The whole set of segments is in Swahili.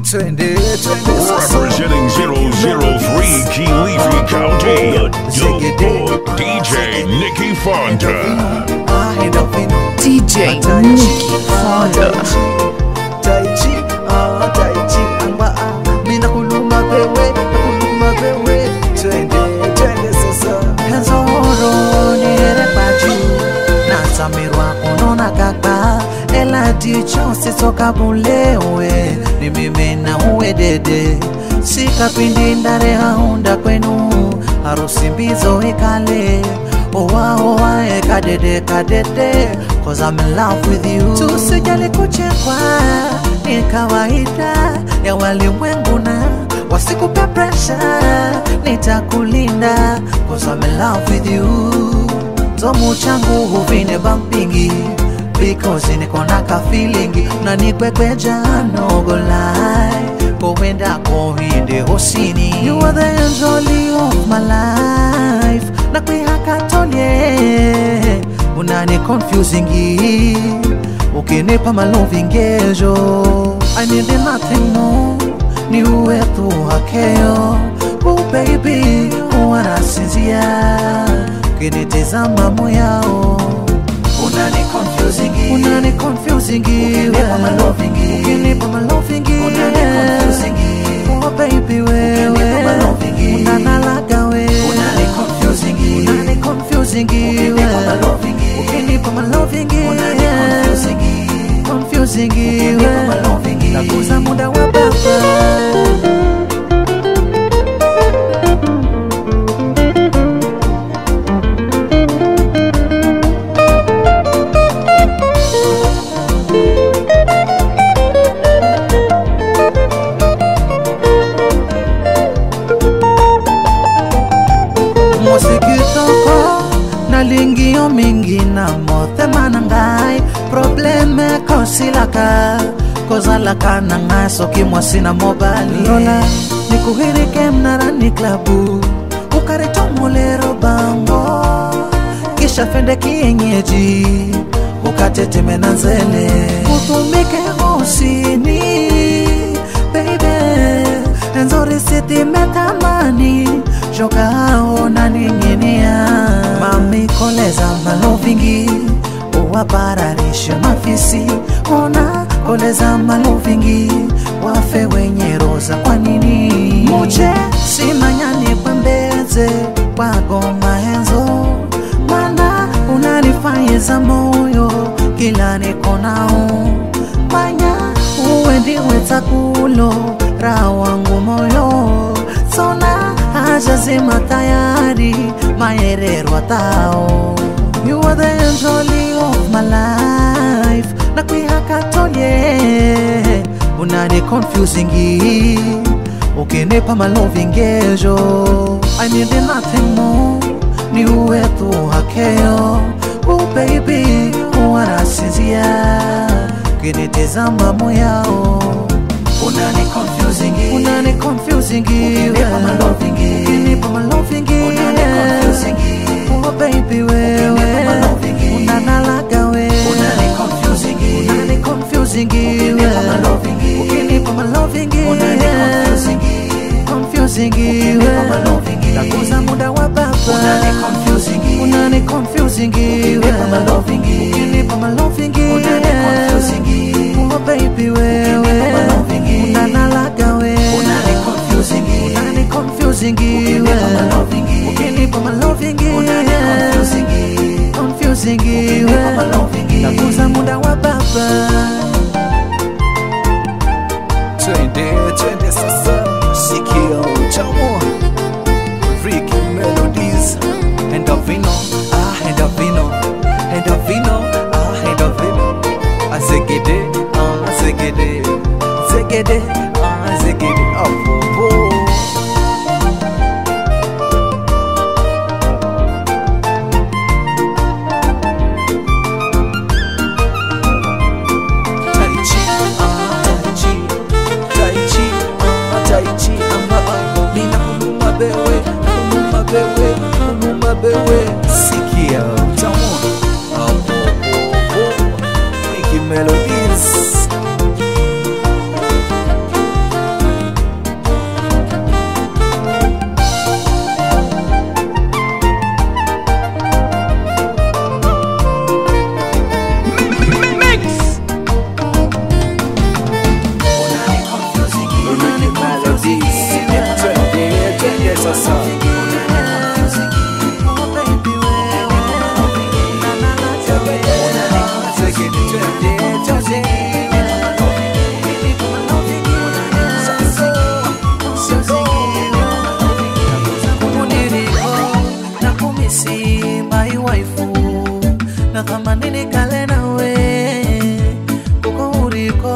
twende twende sasa Representing 003 Kilifi County, the dope boy, DJ Nicky Fonda. Ah, enda vino DJ Tai Nicky Chi, ah, Fonda. Tai Chi, Tai Chi, ah, Tai Chi, amba, ah, mina kuluma bewe, kuluma bewe, twende, twende sasa. Henzoro nihere paju, nasamirwa kunona kaka, ela dicho sitoka bulewe, ni mimi na uwe dede, sikapindi ndare haunda kwenu, harusi mbizo ikale, owa owa e kadede kadede, cause I'm in love with you. Tusijali kuchekwa, ni kawaida ya walimwengu na wasikupe pressure, nitakulinda cause I'm in love with you. Tomu changu huvine bampingi because niko na ka feeling na nikwekweja no go lie kowenda kohinde hosini you are the angel of my life na kwihakatolie unani confusing ukinipa malovingejo I need nothing more ni uwe tu hakeo oh baby wanasinzia ukinitizama moyao unani confusing unani confusing ukinipa maloving ukinipa maloving unani confusing oh baby wewe ukinipa maloving unanalaga wewe unani confusing unani confusing ukinipa maloving ukinipa maloving unani confusing confusing ukinipa maloving nakuza muda wa baba mosikitoko nalingio mingi na motema na ngai probleme kosilaka kozalaka na ngai soki mwasi na mobali lola nikuhirike mnarani klabu ukarito molero bango kisha fende kienyeji ukateteme na nzele utumike hosini baby nzuri sitimetamani jokao naning'inia mamikoleza malovingi uwapararishe mafisi ona koleza malovingi wafe wenye roza kwa nini muche simanyani kwembeze kwagoma henzo mana unanifanyeza moyo kila niko nao manya uwe ndiwe takulo raha wangu moyo sona haja zima tayari maererwa tao You are the angel of my life na kwihakatolie unani confusing ukinipa malovingejo I need nothing more ni uwe tu hakeo oh baby wanasinzia ukinitizama moyao unani confusing unani confusing ukinipa maloving ukinipa maloving unani confusing oh baby wewe unanalaga wewe unani confusing unani confusing ukinipa maloving ukinipa maloving unani confusing confusing ukinipa maloving nakuza muda wa baba unani confusing unani confusing ukinipa maloving ukinipa maloving unani confusing oh baby wewe unanalaga wewe unani confusing unani confusing ukinipa maloving ukinipa maloving unani confusing confusing ukinipa maloving nakuza muda wa baba twende twende sasa sikia utamu Ricky Melodies Endovino, ah Endovino Endovino, ah Endovino Azegede, ah Azegede Zegede, ah Zegede Oh, oh, oh. Tai Chi, ah Tai Chi Tai Chi, ah Tai Chi Amba, ah Nina kuluma bewe, kuluma bewe, kuluma bewe Sikia utamu Ah, oh, oh, oh. Ricky Melodies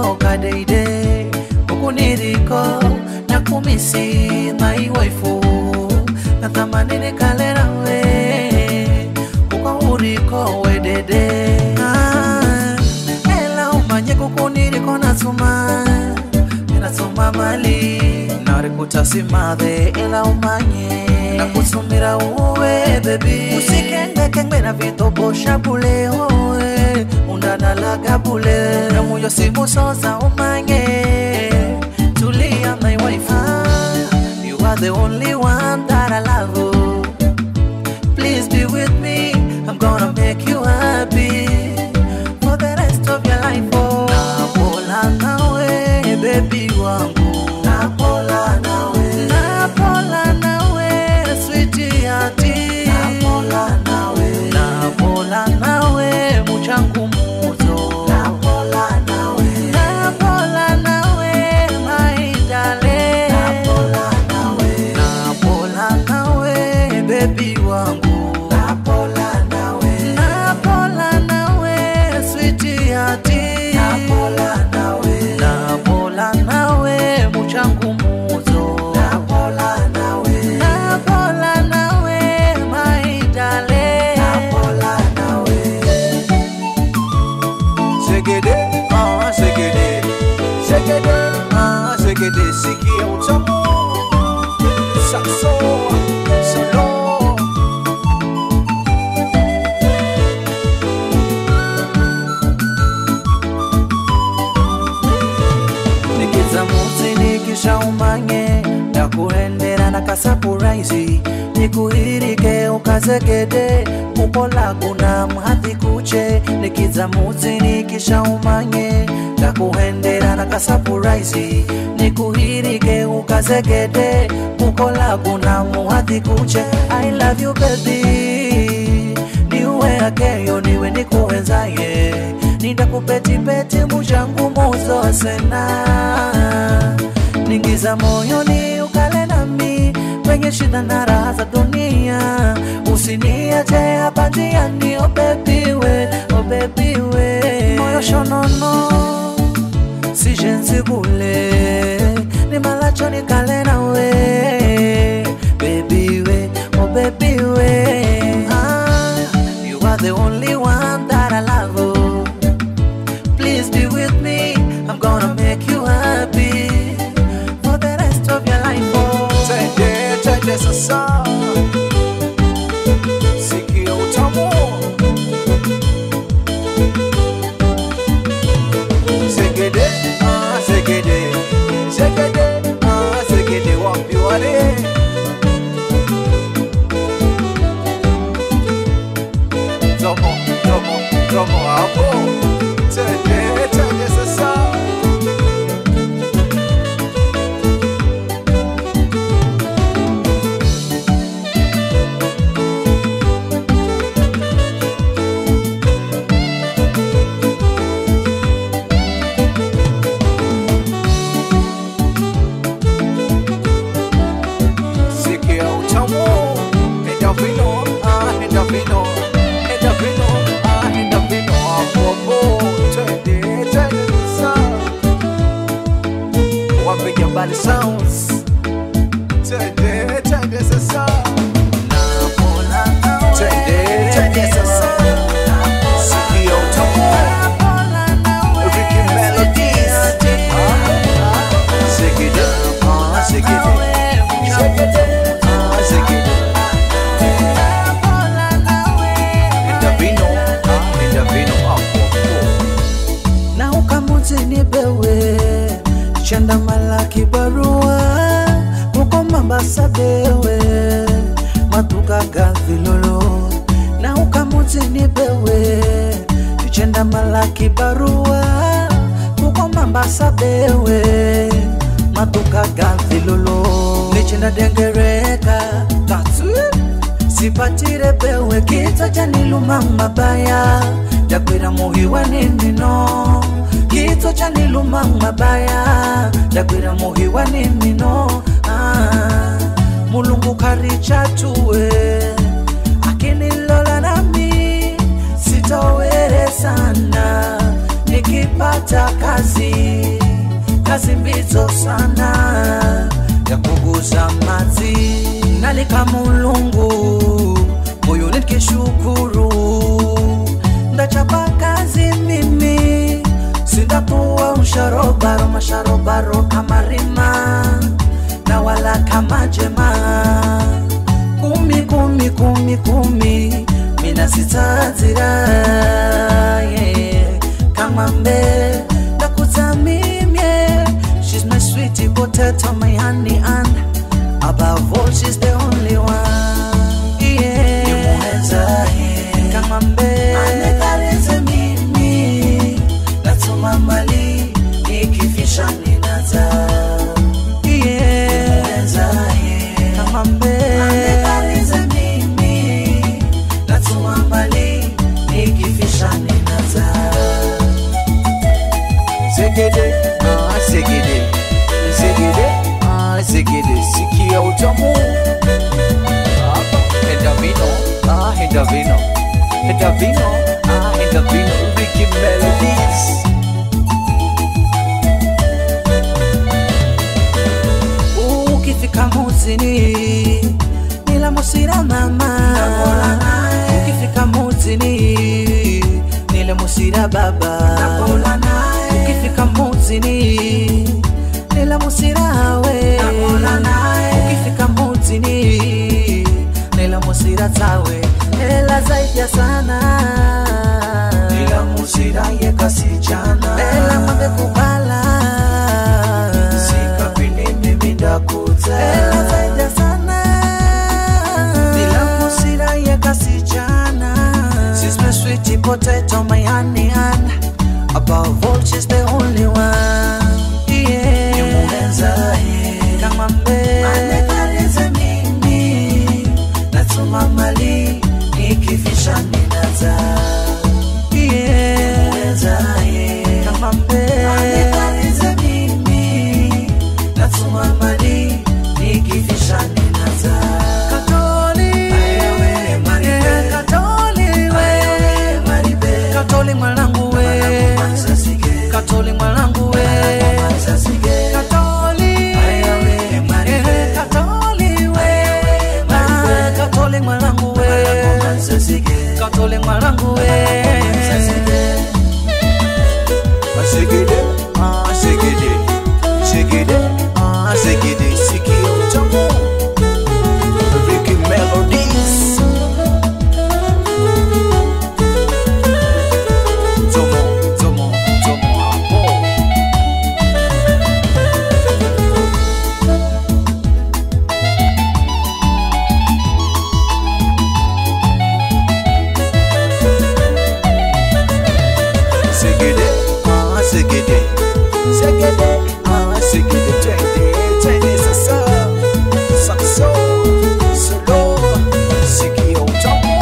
toka deide huku niriko na kumisi my waifu na thamanini kalerawe kuko uriko wedede ah, ela umanye kuku niriko nasuma nasuma mali narikutasimathe ela umanye nakusumira uwe bebi usikengekengwe na vitobosha bule oe undanalaga bule namuyo simusoza umanye tulia my wife ah, you are the only one that I love oh. Please be with me. I'm gonna make you happy for the rest of your life. Oh, napola nawe, baby wangu. Napola nawe, napola nawe, sweetie hati. Napola nawe, napola nawe, muchangu muzo. Napola nawe, napola nawe, my darling. Napola nawe, napola nawe, baby wangu. Napola nawe, napola nawe, sweetie hati. Napola nawe, napola nawe, muchangu muzo. Napola nawe, napola nawe, my darling. Napola nawe. Segede, ah, segede, segede, ah, segede, sikia utamu. Saxo, solo. nikiza muti nikisha umanye ndakuendera na kasapuraisi nikuhirike ukazegede kukola kuna mhathi kuche nikiza muti nikisha umanye ndakuendera na kasapuraisi nikuhirike ukazegede kukola kuna muhathi kuche i love you baby niwe akeyo niwe nikuwenzaye nindakupetipeti mujangu muzosena ningiza moyoni ukale nami kwenye shida na raha za dunia usiniache hapa njiani obebiwe obebiwe moyo shonono sijensibule nimalacho nikale nawe bebiwe obebiwe ah, you are the only one that I love oh. Please be with me. I'm gonna make you happy for the rest of your life. Oh. Twende, twende sasa. Sikia utamu. Segede, ah, segede. Segede, ah, segede. Wapi wale? Tomo, tomo, tomo hapo. Twende, twende sasa. Sikia utamu. Endorphino, ah, endorphino. Endorphino, ah, endorphino. Hapo, hapo. Twende, twende sasa. Wapiga mbali sounds. Twende, twende sasa. Twende, twende sasa. Sikia utamu. Ricky Melodies. Ah, Segede, ah, segede. Segede, ah, segede. Endorphino, ah, endorphino. Hapo, hapo. na ukamutini bewe chanda malaki barua kuko mambasa bewe matuka gavilolo na ukamutini bewe chenda malaki barua kuko mambasa bewe matuka gavilolo nichenda dengereka tatu sipatire bewe kita janiluma mabaya dakwira muhiwa ninino kito chaniluma mabaya dakwira muhiwa ninino ah, mulungu karichatue akinilola nami sitowere sana nikipata kazi kazi mbizo sana ya kuguza mazi nalika mulungu moyo nikishukuru ndachapa kazi mimi sindakuwa usharobaro masharobaro kama rima na wala kama jema kumi kumi kumi kumi mina sitazira yeah. kama mbe ndakutamimye she's my sweetie potato my honey and above all she's the only one yeah. Nimuenza, yeah. kama mbe anekarize mimi natuma mbali nikifisha ninaza yeah. Nimuenza, yeah. kama mbe anekarize mimi natuma mbali nikifisha ninaza Zegede, ah, zegede, zegede, ah, zegede, sikia utamu. Hapa, henda vino, ah, henda vino, henda vino, ah, henda vino, Ricky Melodies. Ukifika muzini, nila musira mama. Ukifika muzini, nile musira baba. Ukifika muzini, nila musira we. Ukifika muzini, nila musira tawe. Ela zaidi ya sana. Nila musira ye kasichana. Ela mwambe kubala. Sika vile mimi ndakuza. Ela zaidi ya sana. Nila musira ye kasichana. She's my sweetie potato, my honey and above all she's the only one. Yeah. Nimuenza, yeah. Kama mbe. Anekarize mimi. Natuma mali nikifisha ninaza. Yeah. Nimuenza, yeah. Kama mbe. Anekarize mimi. Natuma mali nikifisha ninaza. Katoli. Ayawe, Maribe. Yeah, Katoli we. Ayawe, Maribe. Katoli mwanangu we. Katoli mwanangu we. Katoli. Eh, Katoli we. Ah, Katoli mwanangu we. Katoli mwanangu we. Segede, ah, segede, segede, ah, segede, sikia utamu. Ricky Melodies. Tomo, tomo, tomo hapo. Segede, ah, segede, segede, ah, segede, twende, twende sasa. Saxo, solo, sikia utamu.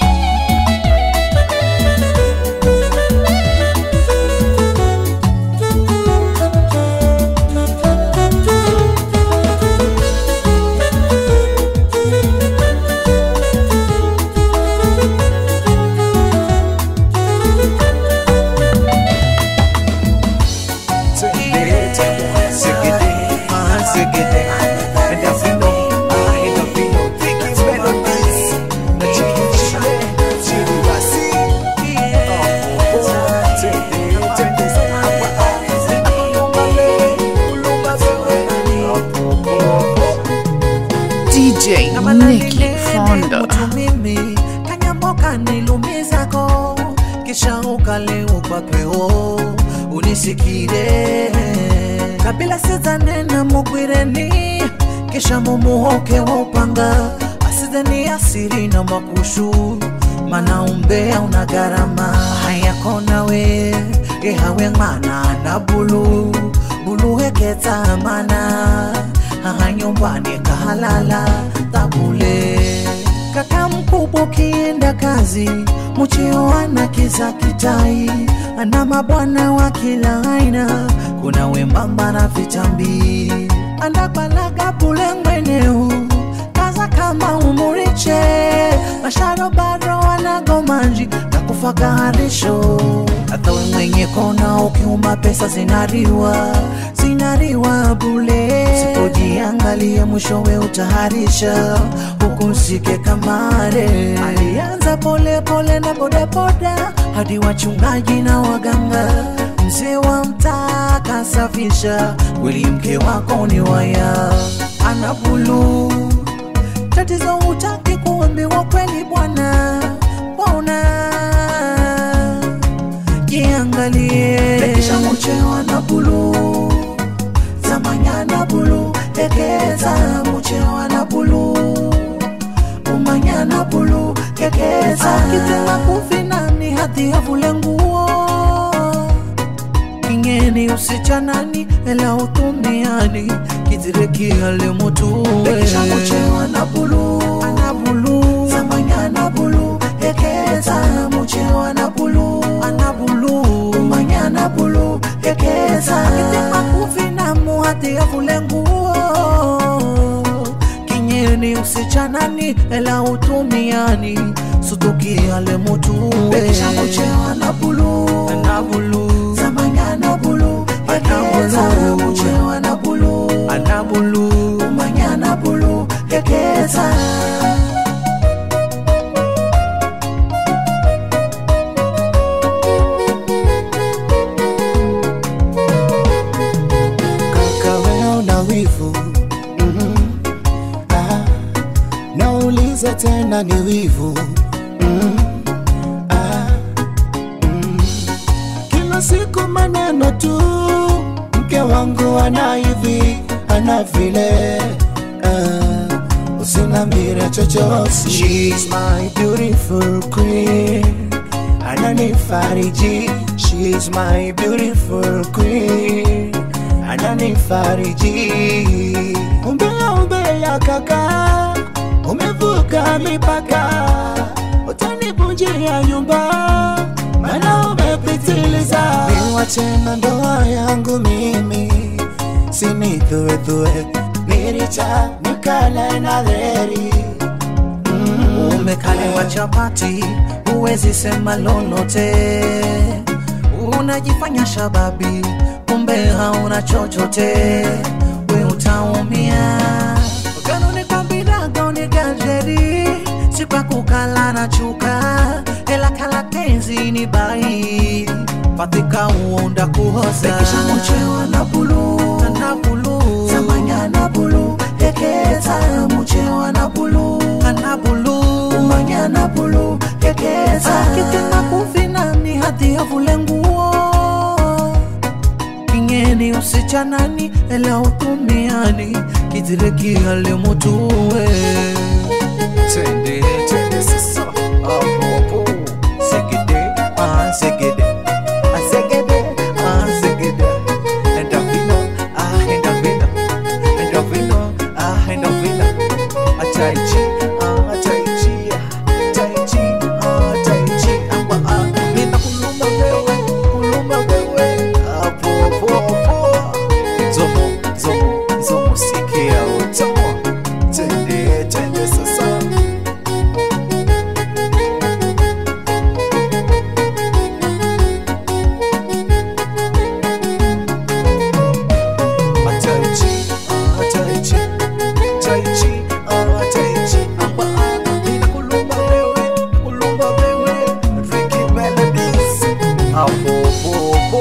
DJ Kama Nicky nani Fonda. mtu mimi kanyamoka nilumizako kisha ukaliwa kwa peo unisikire kabila sizanena mugwireni kisha mumuhoke wa upanga asizeni asiri na makushu mana umbea una gharama hayako nawe gehawe ng'ana na bulu bulu heketa mana haha nyumbani kahalala tabule kaka mkubwa ukienda kazi muchio ana kiza kitai ana mabwana wa kila aina kuna wembamba na vitambi andabalaga bule mweneu kaza kama umuriche masharobaro wanagomanji takufakaharisho hata we mwenye kona ukiumba pesa zinariwa zinariwa bule sipojiangalia mwishowe utaharisha hukusike kamare alianza pole pole na bodaboda hadi wachungaji na waganga mzee wa mtaa kasafisha kweli mke wako ni waya ana bulu tatizo hutaki kuambiwa kweli bwana bona jiangalie lekisha muchewa na bulu zamanyana bulu ekeza muchewa na bulu umanyana bulu kekeza akitema kufinani hati avule nguo kingeni usichanani ela utumiani kitirekiale mutuwe muchewa na bulu ana bulu zamanyana bulu ekeza muchewa na bulu ana bulu umanyana bulu ekeza akitema kufinamu hati avule nguo kinyeni usichanani ela utumiani sutukiale mutuwe muchewa na bulu ana bulu zamanyana bulu ekeza muchewa na bulu ana bulu umanyana bulu ekeza kaka wewe una wivu mm ah, nauliza tena ni wivu mm ah, mm. kila siku maneno tu mke wangu ana hivi ana vile ah, usinambire chochote She's my beautiful queen ananifariji She's my beautiful queen ananifariji umbea umbea kaka umevuka mipaka utanivunjia nyumba mana umepitiliza niwache na ndoa yangu mimi sinithuethue niricha nikale na dheri umekaliwa chapati huwezi sema lolote unajifanya shababi kumbe hauna chochote we utaumia kanuni kabidagoni gajeri sikwa kukala na chuka ela kala tenzi ni bai patika uonda kuhoza Bekisha muchewa na bulu na bulu zamanya na bulu ekeza muchewa na bulu na bulu umanya na bulu ekeza akitima kufinani hadi avule nguo kingeni usichanani ela utumiani kitirekiale mutuwe tende tende sasa hapo hapo segede ah segede ah segede ah segede endavino ah endavino endavino ah endavino ataichi ah ataichi ataichi ah ataichi amba ah nina kulumba wewe kulumba wewe hapo hapo hapo zomo zomo zomo sikia utamu tende tende sasa Ataichi, ah, ataichi, ataichi, ah, ataichi, amba, ah, nina kulumba wewe, kulumba wewe, Ricky Melodies. Hapo, po, po.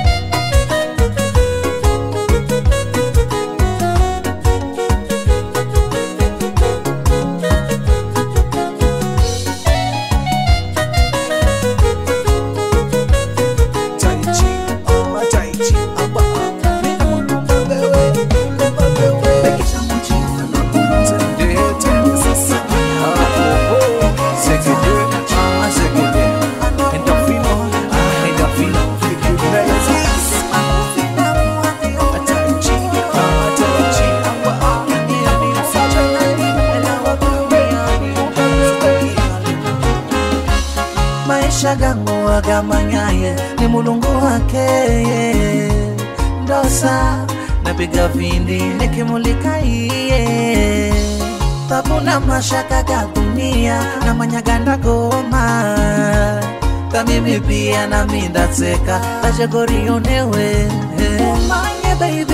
Taichi, ah, taichi, amba, ah, nina kulumba wewe, kulumba wewe. Tende, tende sasa. Hapo, po. Segede, ah, segede. Endorphino, ah, endorphino. Ricky Melodies. Ataichi, ah, ataichi, amba, ah, nina kulumba maisha gangu agamanyaye ni mulungu wake ndosa napiga vindi nikimulika iye tabuna mashaka ga dunia na manyaganda goma tamimi pia nami ndatseka tachegorionewe umanye baby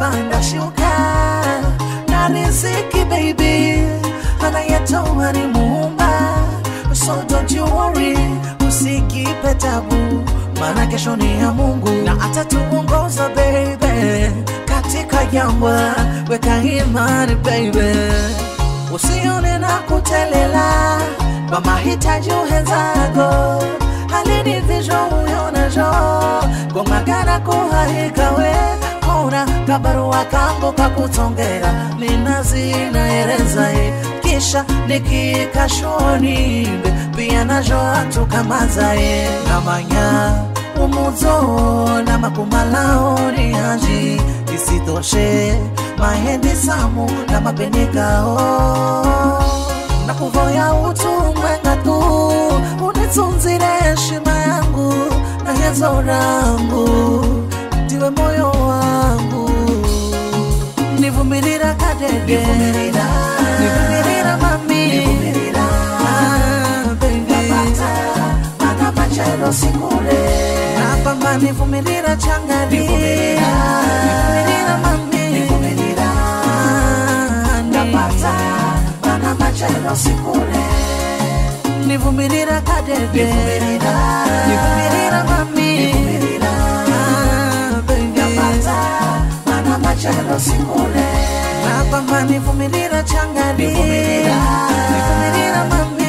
panda shuka na riziki baby anayetoa ni muumba so don't you worry usikipe tabu maana kesho ni ya mungu na atatuongoza baby katika jangwa weka imani baby usione na kutelela kwa mahitaji uhenzako halinivisho uyonajo gomagana kuhahikawe kona kabarua kangu kakutongera ninazinaerezae kisha nikikashonimbe pia najo atukamazae namanya umuzo na makumalao ni haji isitoshe mahendi samu na mapenekao na kuvoya utumwenga tu unitunzire heshima yangu na hezo rangu ndiwe moyo wangu nivumirira kadede nivumirira mami Ah, baby. napamba nivumirira changani nivumirira mami nivumirira kadede nivumirira mami Ah, baby. napamba nivumirira changani nivumirira mami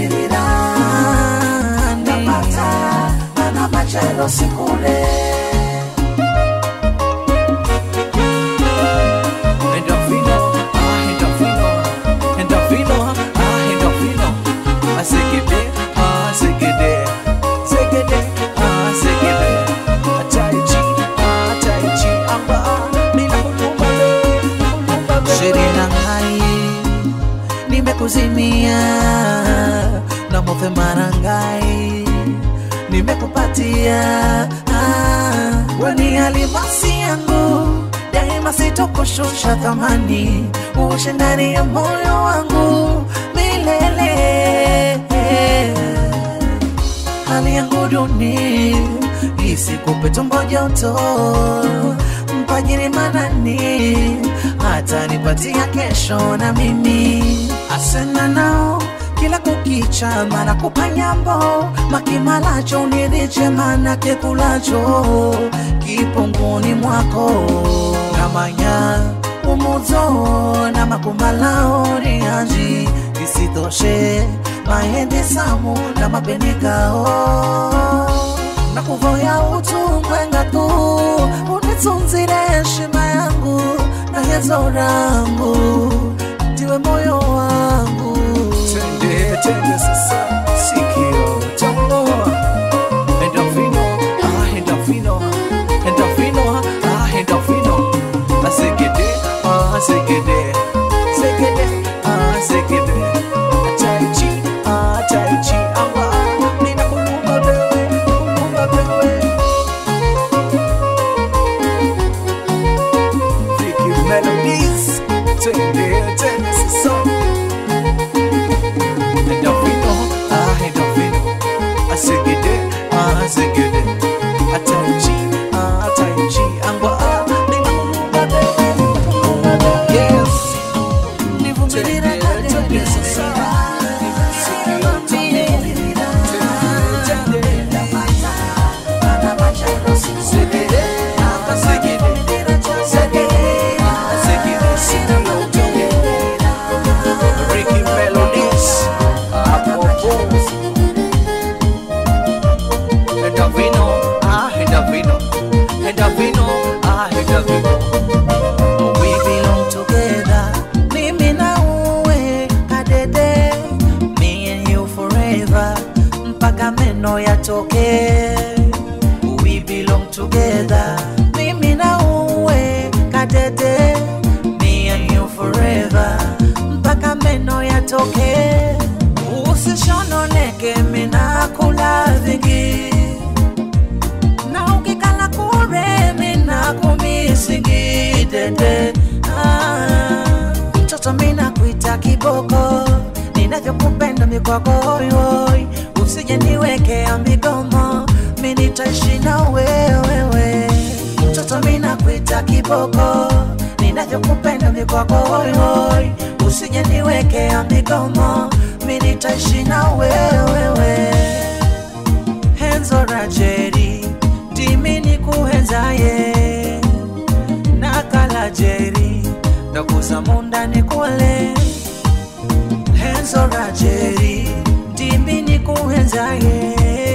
Endorfino, ah, endorfino, endorfino, ah, endorfino. Ah, segede, ah, segede, segede, ah, segede. Ah, tai chi, ah, tai chi, amba, mina kulumba be, kulumba be. Shirina ngai, nimekuzimia na mofe marangai nimekupatia ah, weni alimasi yangu daima sitokushusha thamani uishi ndani ya moyo wangu milele hali yangu duni isikupe tumbo joto mpajiri manani hata nipatia kesho na mimi asena nao kila kukicha mara kupanyambo makimalacho niriche mana kekulacho kipunguni mwako namanya umuzo na makumalao ni anji isitoshe maende samu na mapenekao na kuvoya utungwenga tu unitunzire heshima yangu na hezo rangu ndiwe moyo wangu tende tende sasa sikio tambua endorfino ah endorfino endorfino ah endorfino asegede ah asegede segede ah segede tai chi ah tai chi amba nina kulumba bewe kulumba bewe Freaky melodies tende tende sasa endorfino ah endorfino asegede ah asegede ataichi ah ataichi angwa ah ninakulumba bewe kulumba bewe yes nivumirira kadede sasa Segede, ah, segede, segede, ah, segede, segede. Ricky Melodies, Apopo. Endorfino, ah, endorfino, endorfino, ah, endorfino. We belong together, mimi na uwe kadede, me and you forever, mpaka meno yatoke. We belong together, mimi na uwe kadede, me and you forever, mpaka meno yatoke. Usishononeke, mina kula vingi na ukikala kure mina kumisingi dede ah, mtoto mina kuita kiboko ninavyokupenda mikwakoyoy usije niwekea migomo minitaishi na wewewe mtoto mina kuita kiboko ninavyokupenda mikwako hoihoi usije niwekea migomo mi nitaishi na wewewe henzo rajeri ndimi nikuhenzaye nakala jeri ndakuza munda nikuole henzo rajeri ndimi nikuhenzaye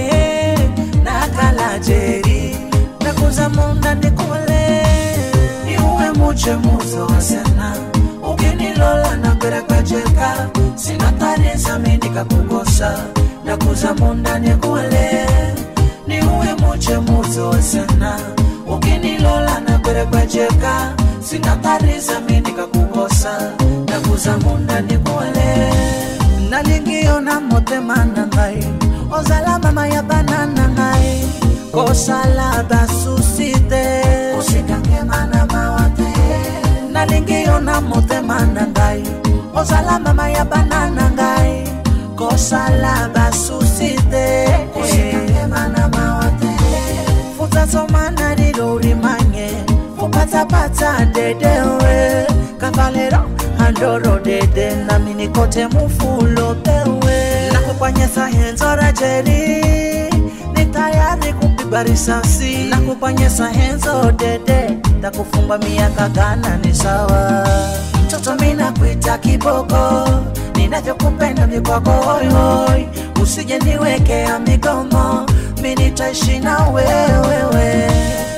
nakala jeri ndakuza munda nikuole niuwe muche muzo wasena ukinilola na kwerekwejeka sinatarisa mindikakukosa ndakuza munda nikuole niuwe muche muzo wasena ukinilola na kwerekwejeka sinatarisa mindikakukosa ndakuza munda nikuole nalingiona motema ngai ozala mama ya banana ngai kosala basusite usikangema mawate nalingiona motema na ngai ozala mama ya banana ngai kosala basusite usikangema mawate futasomana lilorimanye fupatapata dedewe kavalero andoro dede namini kote mufulo pewe nakupanyesa henzora jeri ni tayari kupigwa risasi nakupanyesa henzo dede takufumba miaka gana ni sawa mtoto mina kuita kiboko ninavyokupenda mikwako hoihoi usije niwekea migomo mi nitaishi na wewewe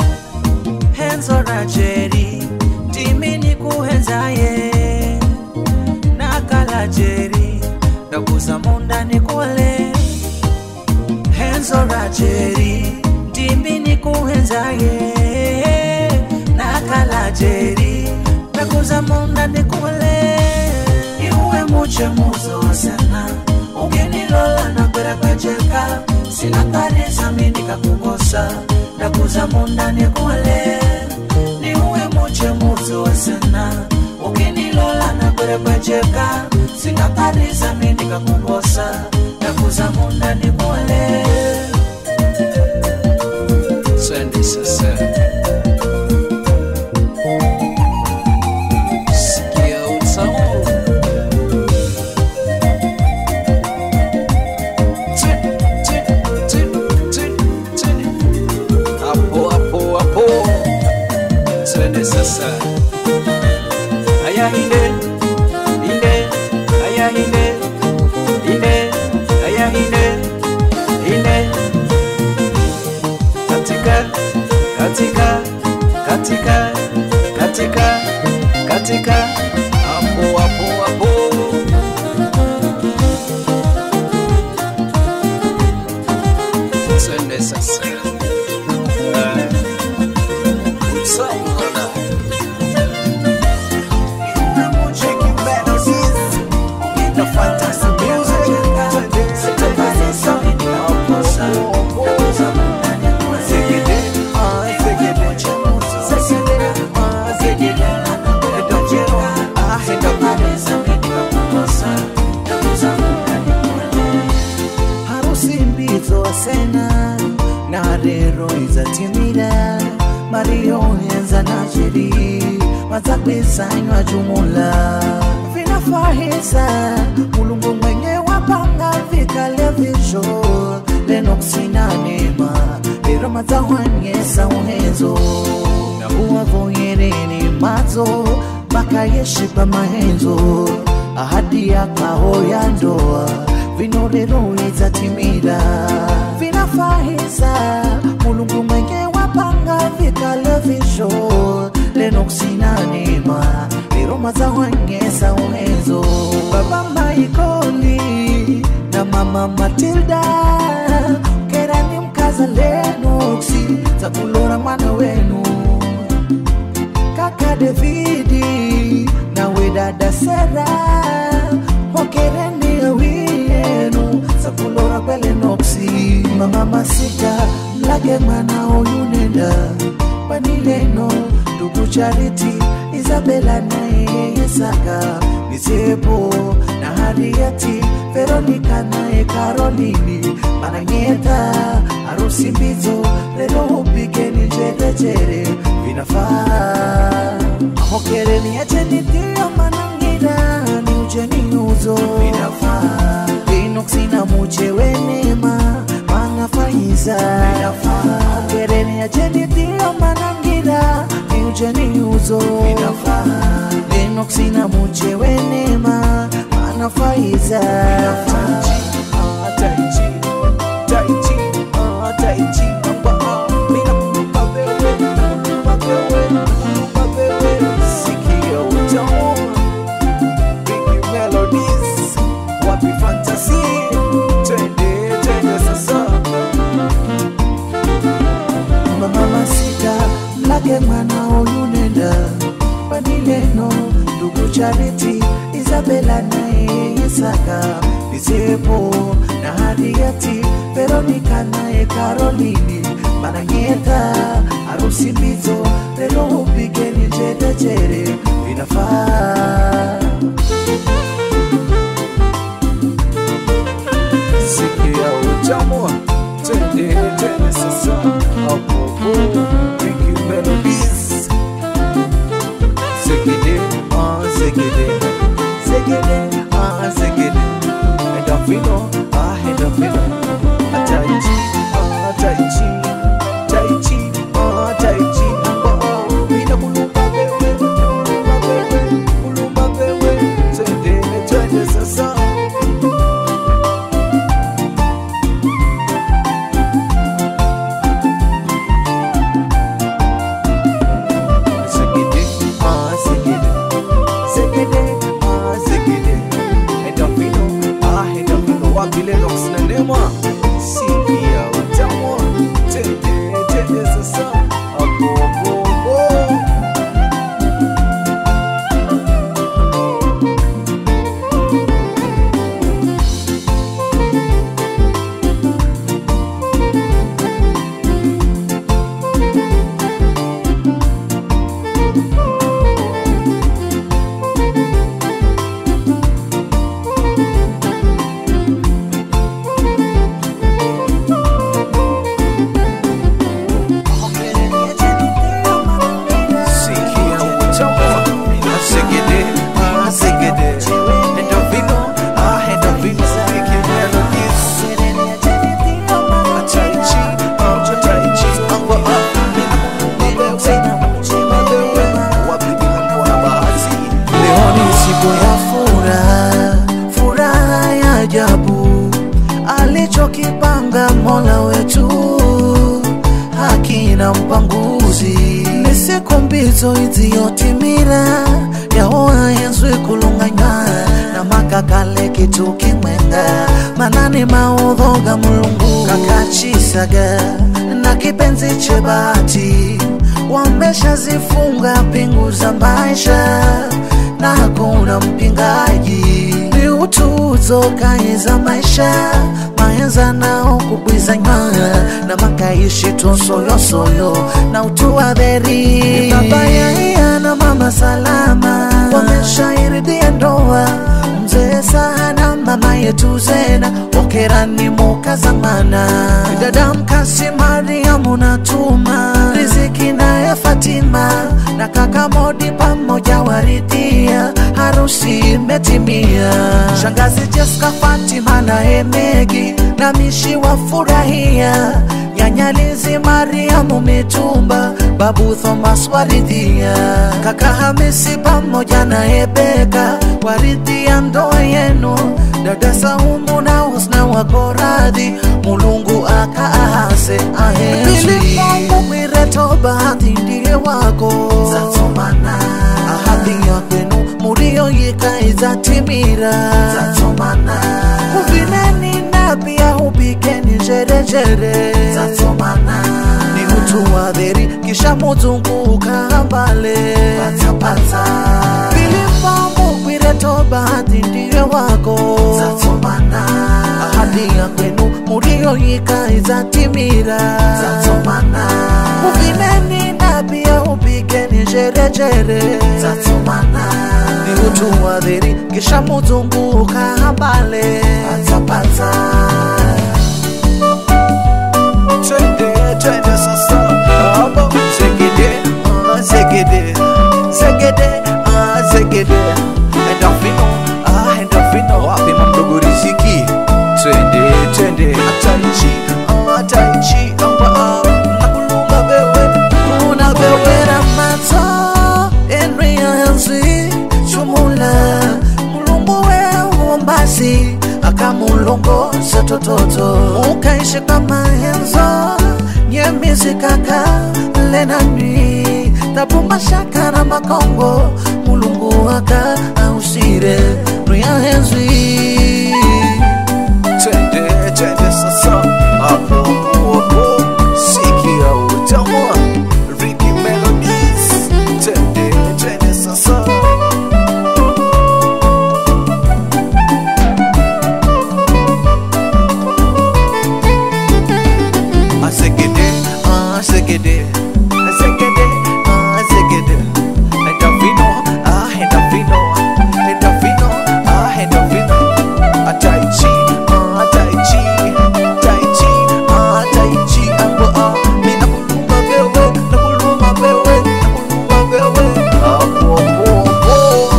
henzo rajeri ndimi nikuhenzaye nakala jeri ndakuza munda nikuole henzo rajeri ndimi nikuhenzaye nakala jeri ndakuza munda nikuole iwe muche muzo wasena ukinilola na kwerekwejeka sinatarisa mindikakukosa ndakuza munda nikuole niuwe muche muzo wasena ukinilola na kwerekwejeka sinatarisa mindikakukosa ndakuza munda nikuole Twende sasa. Sikia utamu. Twende, twende, twende, twende, twende. Hapo, hapo, hapo. Twende sasa. Aya hinde, hinde, aya hinde, hinde, aya hinde, hinde katika katika katika katika katika hapo hapo hapo twende sasa Eh, utamu bwana. harusi mbizo wasena na rero izatimira mario henza na jeri mazapesanywa jumula vinafahisa mulungu mwenye wapanga vikale visho lenoksina nema lero mazahwanyesa uhenzo na uwavoyereni mazo makayeshipa mahenzo ahadi yakaho ya ndoa vino lero izatimira vinafahisa mulungu mwenye wapanga vikale visho lenoksina nema lero mazahwanyesa uhenzo baba maikoli na mama matilda kerani mkaza lenoksi takulora mwana wenu kaka Davidi nawe dada Sera, hokereni awiyenu sakulora kwele noksi mama masika mlage mwana oyunenda panileno ndugu Charity Isabela naye Yesaka Nisepo na Harrieti Veronica naye Karolini Mananyeta harusi mbizo lero upigeni jerejere vinafaa hokereni achenitio manangira ni ujeni uzo inafaa inoksina muche wenema manafaiza inafaa hokereni achenitio manangira ni ujeni uzo inafaa inoksina muche wenema manafaiza inafaa tai chi tai chi ah tai chi amba ah mina kumpa wewe kumpa wewe kumpa wewe sikio utamu Big melodies wapi fantasy twende twende sasa mama sita mlage mwana huyu nenda panileno ndugu chariti isabela naye isaka nisepo na hadiati veronika naye karolini mananyeta harusi mbizo lelo upigeni njedejere inafaa sikia utamu twende twende sasa apopo Big melodies Zegede, ah zegede, zegede, ah zegede. Endorphino, ah endorphino. Ah, Tai chi, ah tai chi, tai chi, ah tai chi. Oh, oh, mina kulumba wewe, kulumba wewe, kulumba wewe. Twende, twende sasa. Zegede, ah zegede, zegede, ah zegede. Endorphino, ah endorphino. Wapi Lennox na Neema? Sikia utamu. Twende, twende sasa. Apo, apo, apo. Sikia utamu. Ah, zegede, ah zegede. Endorphino, ah endorphino. Big melodies. Ah, tai chi, ah tai chi. Amba, ah. Wapi ninakuwa na bahati. Leo ni siku ya furaha, furaha ya ajabu alichokipanga Mola wetu hakina mpanguzi. Ni siku mbizo iziyotimira yaoa yenzwe kulunganywa na makakale kitu kimwenga manani maudhoga mulungu kakachisaga na kipenzi che bahati wameshazifunga pingu za maisha na hakuna mpingaji ni utuzo kaye za maisha maenza nao kubwizanywa na makaishi tosoyosoyo na utua dheri baba yaya na mama salama wameshairidia ndoa mzee sana mama yetu zena okerani muka zamana dada mkasi mariamu natuma riziki naye fatima na kaka modi pamoja waridhia harusi imetimia shangazi jeska fatima na emegi na mishi wafurahia nyanyalizi mariamu mitumba babu thomas waridhia kaka hamisi pamoja na ebeka waridhia ndoa yenu dada saumu na husna wako radhi mulungu akaahase ahezwiireto bahati ndiye wako zatomana ahadi ya kwenu mulioyika izatimira zatomana uvineni na pia upikeni njerejere zatomana ni mtu wa dheri kisha muzunguka mbale patapata vilimamugwireto bahati ndiye wako zatomana ahadi ya kwenu mulioyika izatimira zatomana uvineni na pia upikeni njerejere zatomana ni mtu wa dheri kisha muzunguka mbale patapata Twende, twende sasa. Aba, zegede, ah zegede, zegede, tototo ukaishi kama henzo nyemisi kaka lenani tabu mashaka na makongo mulungu waka ausire ruya henzwi twende twende sasa hapo hapo sikia utamu Ricky Melodies twende twende sasa Asegede, asegede, asegede, asegede. Endorfino, ah, endorfino, endorfino, ah, endorfino. Ah, tai chi, ah, tai chi, tai chi, ah, tai chi. Ambo, ah, mi nakuluma wewe, nakuluma wewe, nakuluma wewe. Ah, po, po, po.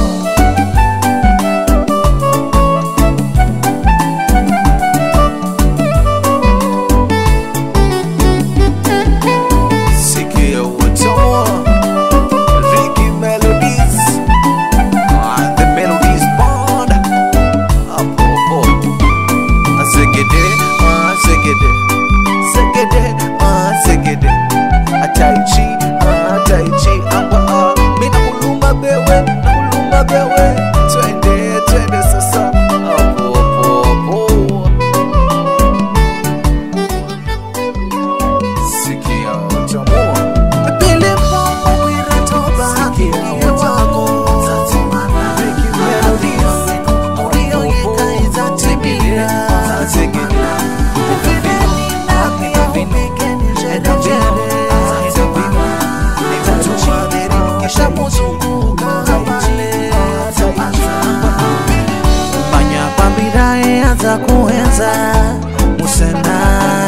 Sikia utamu Ricky Melodies Ah, The Melodies Band Hapo hapo Segede, ah, segede Segede, ah, segede Ah, Tai Chi, ah, Tai Chi Amba, ah, mi nakulumba bewe, nakulumba bewe Twende, twende sasa Hapo, hapo, hapo Sikia utamu Pili pomo wira toba Ndiye wako Ricky Melodies Ulio yeka izatimira Uvideni na pia umekeni jere jere Kisha muzunguka wale Manya pambirae anza kuenza Musena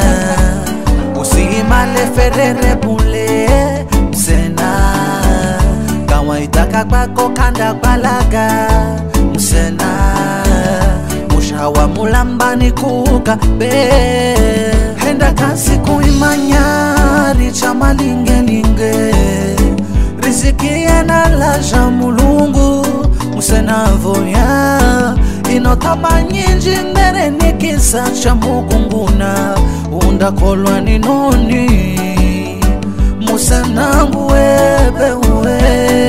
Usimale ferere bule Musena Kawaida kagbako kanda balaga Musena Mushawa mulambani kuka be Henda kasi kuimanya Richa malingelinge riziki yanalaja mulungu musenavoya inotama nyinji mbere ni kisa cha mukunguna undakolwa ni noni musenangu webewe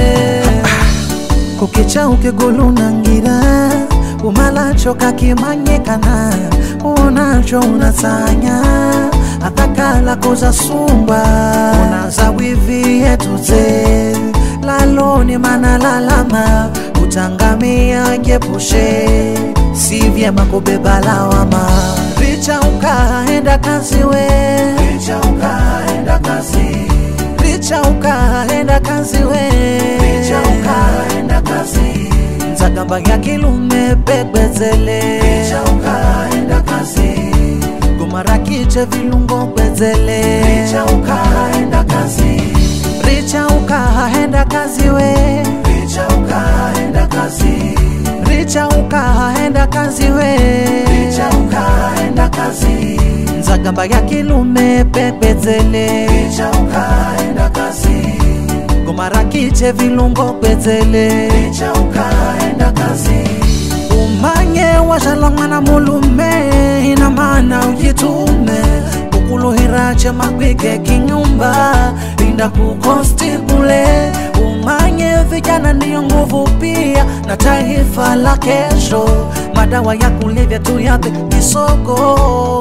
kukicha ukigulunangira umalacho kakimanyikana uonacho unasanya atakala koza sumba unaza wivi yetuze laloni manalalama utangamia jepushe si vyema kubeba lawama richa ukaenda kazi we richa ukaenda kazi richa ukaenda kazi we richa ukaenda kazi nzagamba ya kilume pegbezele richa ukaenda kazi gomara kiche vilungo gbezele richa ukaenda kazi richa ukaenda kazi we richa ukaenda kazi richa ukaenda kazi we richa ukaenda kazi nzagamba ya kilume pegbezele richa ukaenda kazi gomara kiche vilungo gbezele richa ukaenda kazi umanye washala mwana mulume ina maana ujitume ukuluhirache makwike kinyumba inda kukosti kule umanye vijana ndiyo nguvu pia na taifa la kesho madawa ya kulevya tu yape kisoko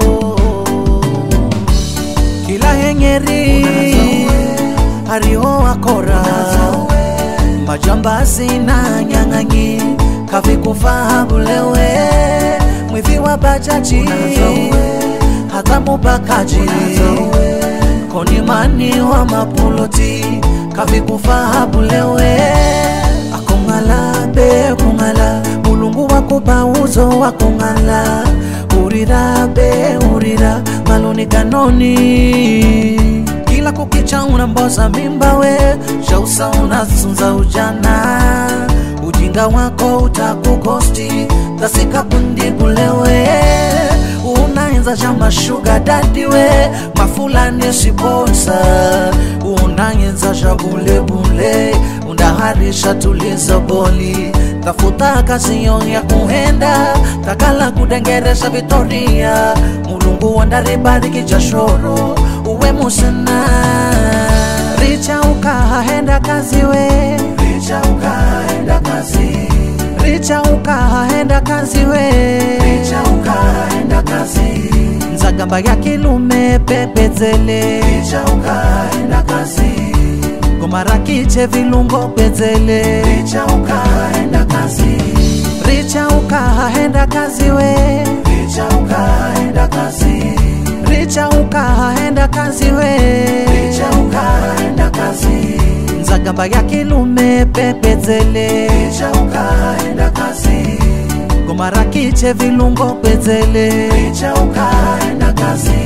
kila hengeri hariho akora majambazi na nyang'anyi kavikufaha bulewe mwivi wa bajaji hata mubakaji konimani wa mapuloti kavikufaha bulewe akong'ala be kung'ala mulungu wakupa uzo wa kung'ala urira be urira maloni kanoni kila kukicha unamboza mimba we shausa unasunza ujana ujinga wako utakukosti tasikapundi kulewe unaenza chama shuga dadi we mafulani siponsa unaenza cha bulebule undaharisha tulizo boli tafuta kasiyo ya kuhenda takala kudengeresha vitoria mulungu wandaribariki jashoro uwe musana richa ukahahenda kazi we richa ukahahenda kazi richa ukahahenda kazi we richa ukahahenda kazi nzagamba ya kilume pepezele richa ukahahenda kazi ngomara kiche vilungo pezele richa ukahahenda kazi richa ukahahenda kazi we richa ukahahenda kazi richa ukahahenda kazi we richa ukahahenda kazi nzagamba ya kilume pepezele richa ukahahenda kazi ngomara kiche vilungo pezele richa ukahahenda kazi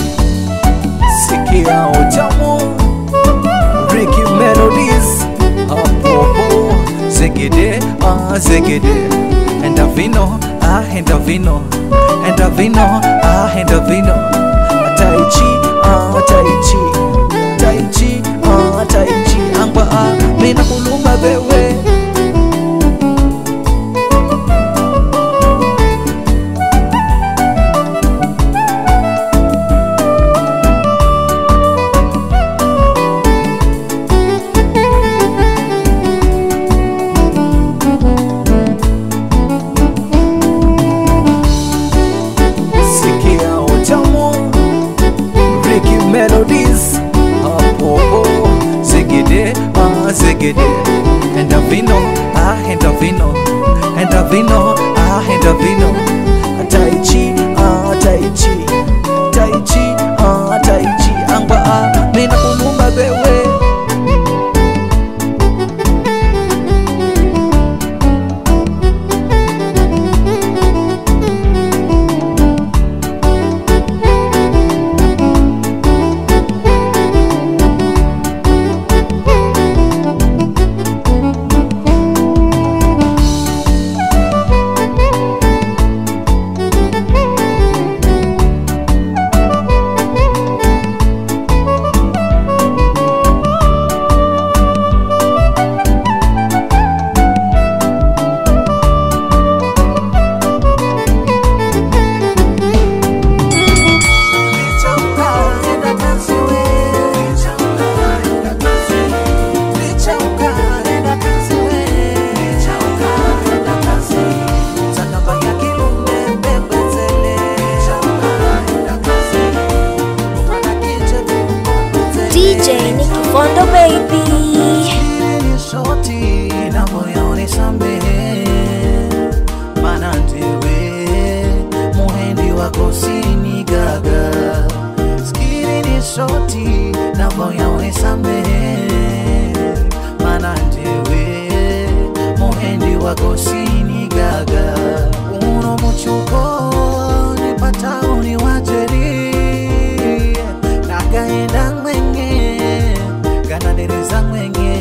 sikia utamu Ricky Melodies Apopo Zegede Ah Zegede Endavino Ah Endavino Endavino Ah Endavino Tai Chi Ah Tai Chi Tai Chi Ah Tai Chi Angwa Ah Mina kulumba bewe Sikia utamu Ricky Melodies Apopo Zegede Ah Zegede Endavino Ah Endavino Endavino Ah Endavino Tai Chi Ah Tai Chi Tai Chi Ah Tai Chi Angwa Ah Mina kulumba bewe Richa ukahahenda kazi we richa ukahahenda kazi richa ukahahenda kazi we richa ukahahenda kazi nzagamba ya kilume pepezele richa ukahahenda kazi ngomara kiche vilungo pezele DJ Nicky Fondo baby. ni shoti na moyo nisamehe, maana ndiwe muhendi wako sini gaga. Skiri ni shoti na moyo nisamehe, maana ndiwe muhendi wako sini gaga. Uno muchuko nipata uni wajeri nagaenda mwenye ganadereza mwenye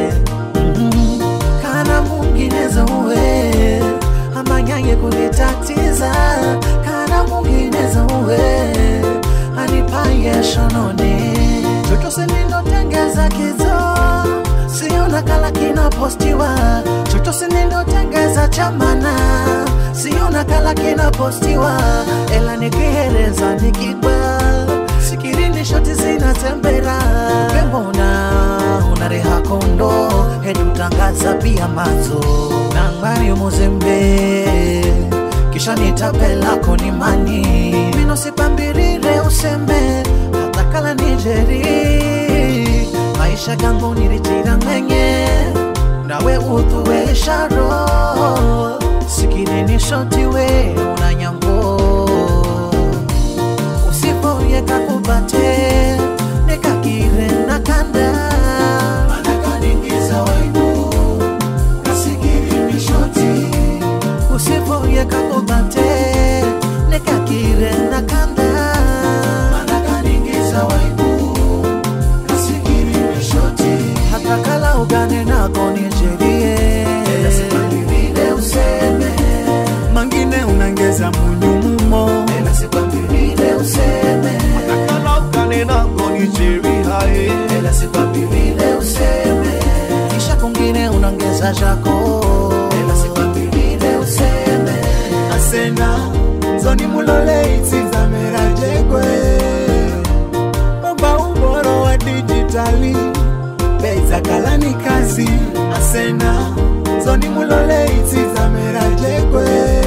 Mhm. kana mwingineza uwe amanyaye kunitatiza kana mwingineza uwe anipaye shononi chochose ninotengeza kizo siona kala kinapostiwa chochose ninotengeza chamana siona kala kinapostiwa ela nikihereza nikigwa sikirini shoti zinatembera pembona unareha kondo hedutangaza pia mazo nangwari muzembe kisha nitapelako ni mani minosipambirire usembe hatakala nijeri maisha gangu nilitira mwenye nawe uthuwe sharo sikirini shoti we unanyambo usipoyeka kubate nekakire na kanda manakaningiza waibu kasikiri shoti usipoyeka kubate nekakire na kanda manakaningiza waibu kasikiri shoti hata kala ugane nako nijerie Nasikwambirire useme mangine unangeza munyumumo Nasikwambirire useme Nakala ukane nango ni jeri hae Nasikwambirire useme kisha kungine unaongeza chako mulole itizamera jegwe Baba uboro wa dijitali Beiza kalani kazi asena Zoni mulole itizamera jegwe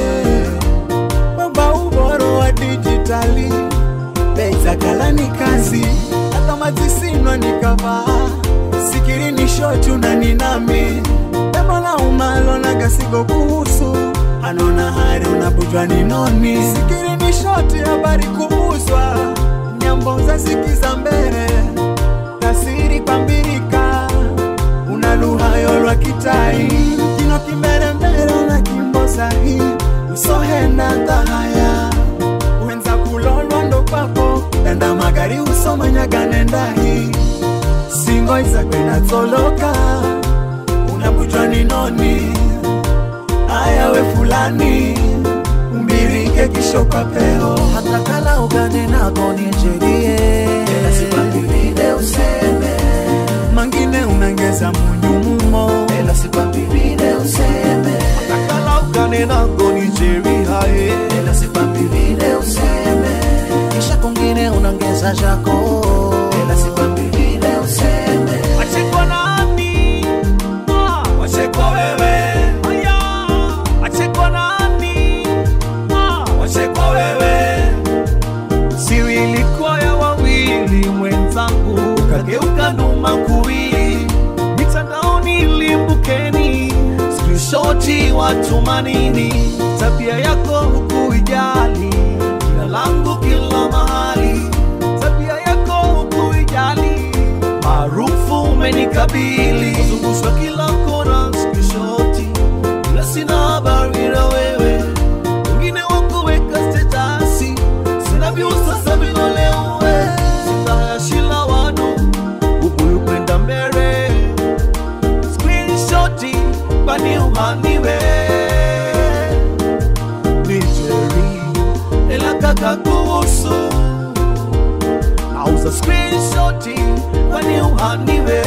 Baba uboro wa dijitali Beiza kalani kazi Hata mazisinwa nikavaa Sikiri ni shochu na ninami Emola umalo na gasigo kuhusu Anona hari unapujwa ni noni Sikiri ni shoti habari kuhuswa Nyambo za sikiza mbele Tasiri pambirika Una lugha yolwa kitai Kino kimbele mbele na kimbo sahi Usohenda tahaya Wenza kulolwa ndo papo Danda magari usomanyagane ndahi Singo izakwe natsoloka Unapujwa ni noni Aya we fulani Umbirike kisho kwa peo hata kala ugane nako nijerie tena sipambiride useme Mangine unangeza munyumumo tena sipambiride useme hata kala ugane nako nijerie tena sipambiride useme kisha kungine unangeza jako tena sipambiride useme Wachekwa nani? Ah, wachekwa wewe. Aya, wachekwa nani? Ah, wachekwa wewe. Siri ilikuwa ya wawili mwenzangu, ukageuka numa kuwili. Mitandaoni limbukeni, screenshoti watu manini, tabia yako hukuijali, jina langu kila mahali, tabia yako hukuijali, maarufu umenikabili, kuzungushwa kila kona, screenshoti, ila sina habari na wewe, wengine wakuweka stetasi, sina views sasa vinolewe, sitayashila wanu ubuyu kwenda mbele, screenshoti kwani umaniwe nijeri ela kaka kuhusu auza screenshoti kwani umaniwe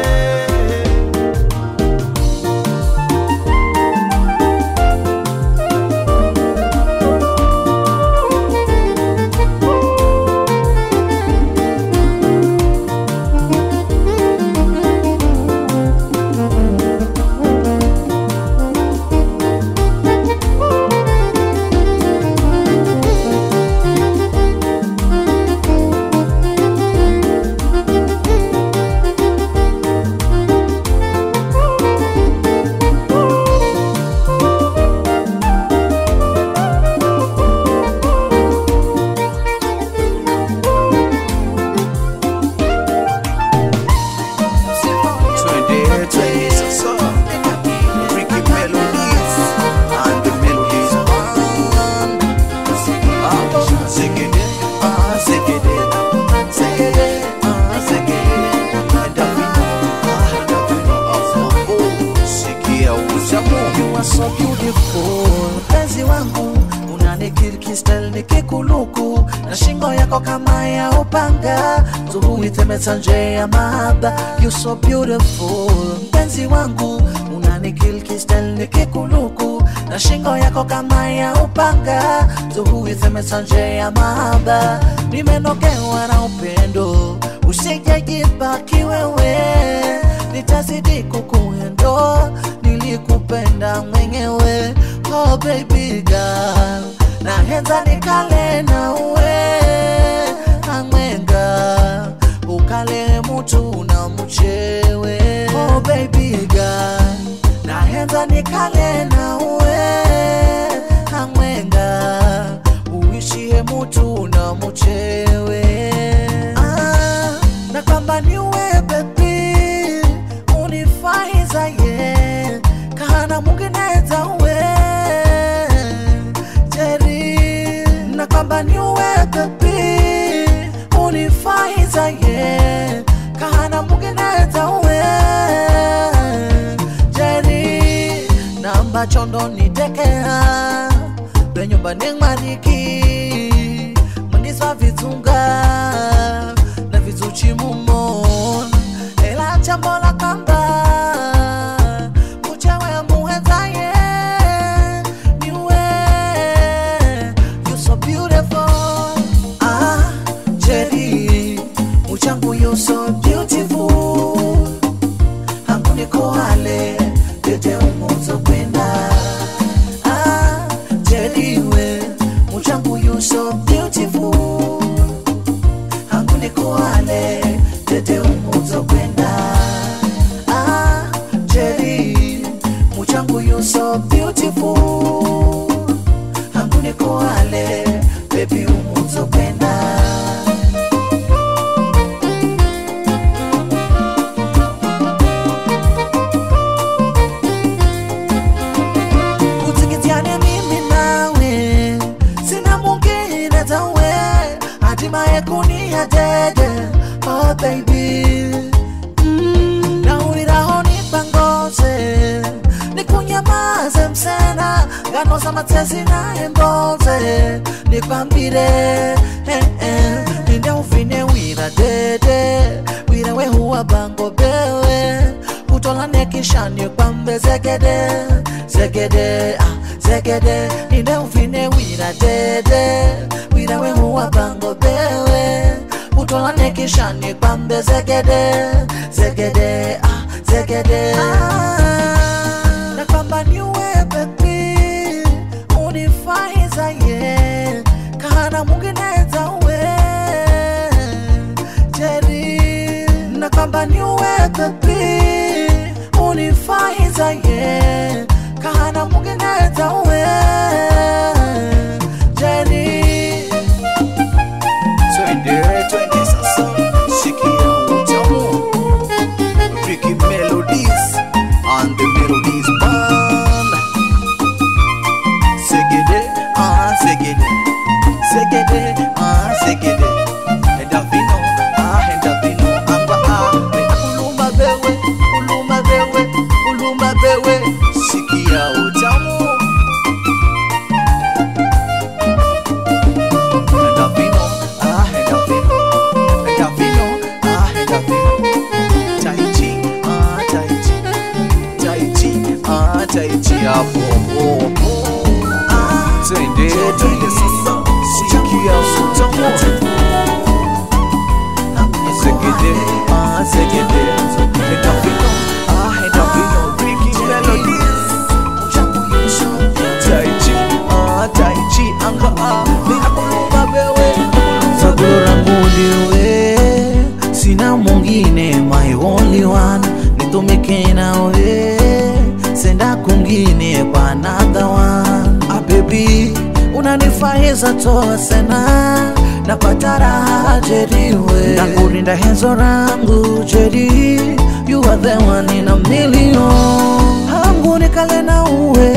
Twende, twende sasa. Ricky Melodies and the Melodies Band. Ah, zegede, ah, zegede, zegede, ah, zegede. Davino, ah, Davino, ah, oh, sikia utamu. You are so beautiful mpenzi wangu unanikirkistel nikikuluku na shingo yako kama ya upanga zuhuitemeta nje ya mahaba You so beautiful mpenzi wangu unanikirkistel nikikuluku na shingo yako kama ya upanga zuhuitemeta nje ya mahaba nimenogewa na upendo usijajibaki wewe nitazidi kukuendo nilikupenda mwenyewe oh baby girl nahenza nikale nawe amwenga ukale mutu na mchewe oh baby girl nahenza nikale nawe amwenga uishie mutu na mchewe ah, na kwamba niwe bebi unifaiza ye kana mungineza we jeri na kwamba niwe bebi unifaiza ye kana mungineza we jeri namba chondo nitekea benyumba ning'mariki mundiswa vitunga na vizuchi mumon ela chambo la kamba muchewe muhenzaye niwe you so beautiful matezi naye mboze nikwambire eh, eh, ninde ufine wira dede wira we huwa bango bewe utolane kisha nikwambe zegede zegede ah, zegede ninde ufine wira dede wira we huwa bango bewe utolane kisha nikwambe zegede zegede ah, zegede ah, na kwamba niwe bebi unifaiza ye kana mungineza we jeri na kwamba niwe bebi unifaiza ye kana mungineza we jeri Twende, twende sasa, sikia utamu Ricky Melodies and the Melodies Band. Segede, ah segede, segede, ah segede. Enda vino, ah enda vino, amba ah. Mena kuluma bewe, kuluma bewe, kuluma bewe. Sikia utamu. Enda vino, ah enda vino, enda vino, ah enda vino. Tai chi, ah tai chi, tai chi, ah tai chi hapo hapo. Ah, twende twende sasa, sikia utamu. Segede, ah segede, enda vino, ah enda vino. Ricky Melodies. Tai chi, ah tai chi, anga ah, ninakulumba bewe. Chaguo langu ndiwe, sina mwingine, my only one, nitumike nawe, senda kungine kwa another one. Ah baby, unanifaiza toa sana napata raha jeriwe, nakurinda henzo rangu jeri, you are the one in a million. Hangu nikale na uwe,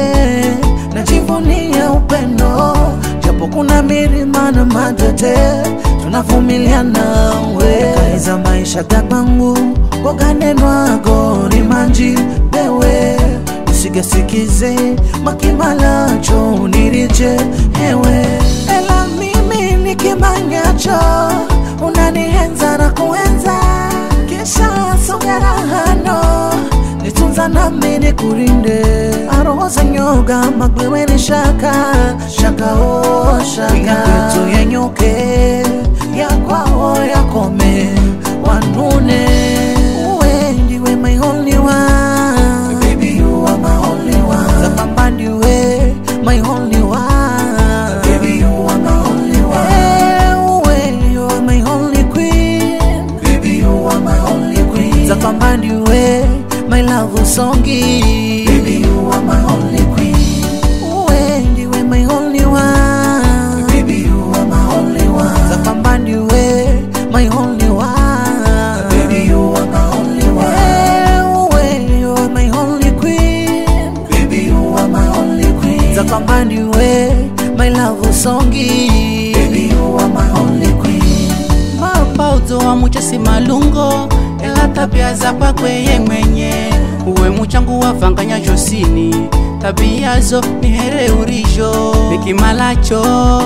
najivunia upendo japo kuna milima na matete tunavumiliana we kaiza maisha gakwangu koganenwago ni manji bewe usigasikize makimalacho unirije hewe ela mimi nikimanyacho unanihenza na kuenza kisha songerahano nitunza nami nikurinde aroza nyoga magwewe ni shaka shaka o shaka kwetu yenyoke yakwao yakome wanune uwe ndiwe my only one baby you are my only one zapamba ndiwe my only one baby you are my only one hey, uwe you are my only queen baby you are my only queen zapamba ndiwe my love songi baby you are my only queen uwe ndiwe my only one baby you are my only one zapamba ndiwe my only one baby you are my only one hey, uwe you are my only queen baby you are my only queen zapamba ndiwe my love songi baby you are my only queen mapauzo wa muchesi malungo ela tabia za kwakweye mwenye uwe muchangu wavanganya josini tabiazo ni here urijo nikimalacho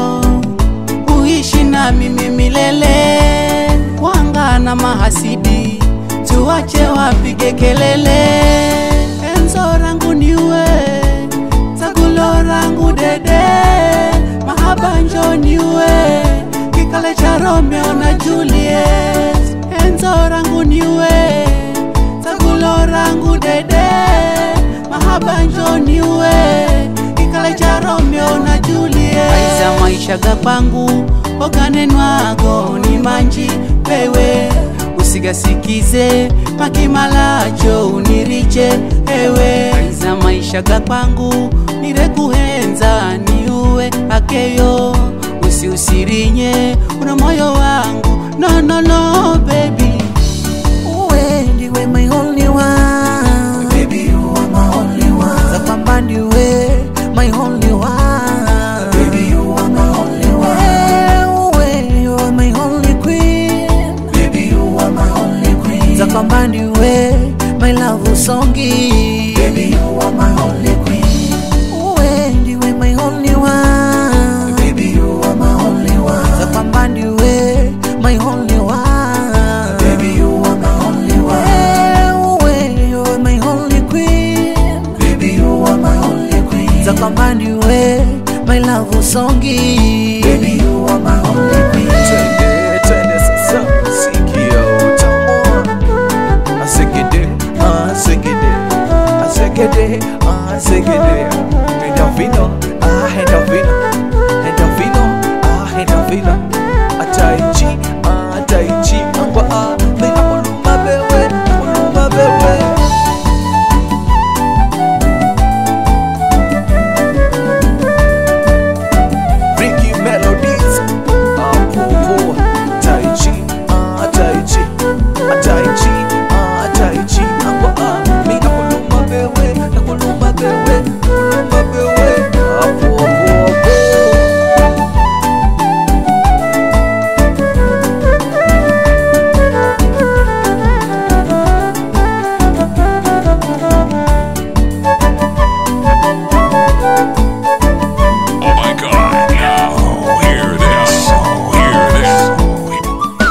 uishi na mimi milele wangana mahasidi tuwache wapige kelele enzo rangu niwe tagulo rangu dede mahaba njo niwe kikale cha Romeo na Juliet enzo rangu niwe tagulo rangu dede mahaba njo niwe kikale cha Romeo na Juliet aiza maisha ga kwangu oganenwago ni manji wewe usigasikize makimalacho unirije ewe aiza maisha ga kwangu nirekuhenza niuwe akeyo usiusirinye una moyo wangu no no no baby uwe ndiwe my only one baby you are my only one zapamba ndiwe my only one baby you are my only one hey, uwe you are my only queen baby you are my only queen zapamba ndiwe my love songi baby you are my only queen uwe ndiwe my only songi Baby, you are my only queen. Twende, twende sasa sikia utamu Asegede, asegede, asegede, asegede. Endorphino, ah, endorphino, endorphino, ah, endorphino. Ataichi, ah, ataichi, angwa, ah, mina kuluma bewe, kuluma bewe. Ricky Melodies, ah, popo, Taichi, ah, Taichi, ah, Taichi, ah, Taichi, angwa, ah, mina kuluma bewe, na kuluma bewe, kuluma bewe, ah, popo, popo. Oh my god. Now, hear this. Hear this.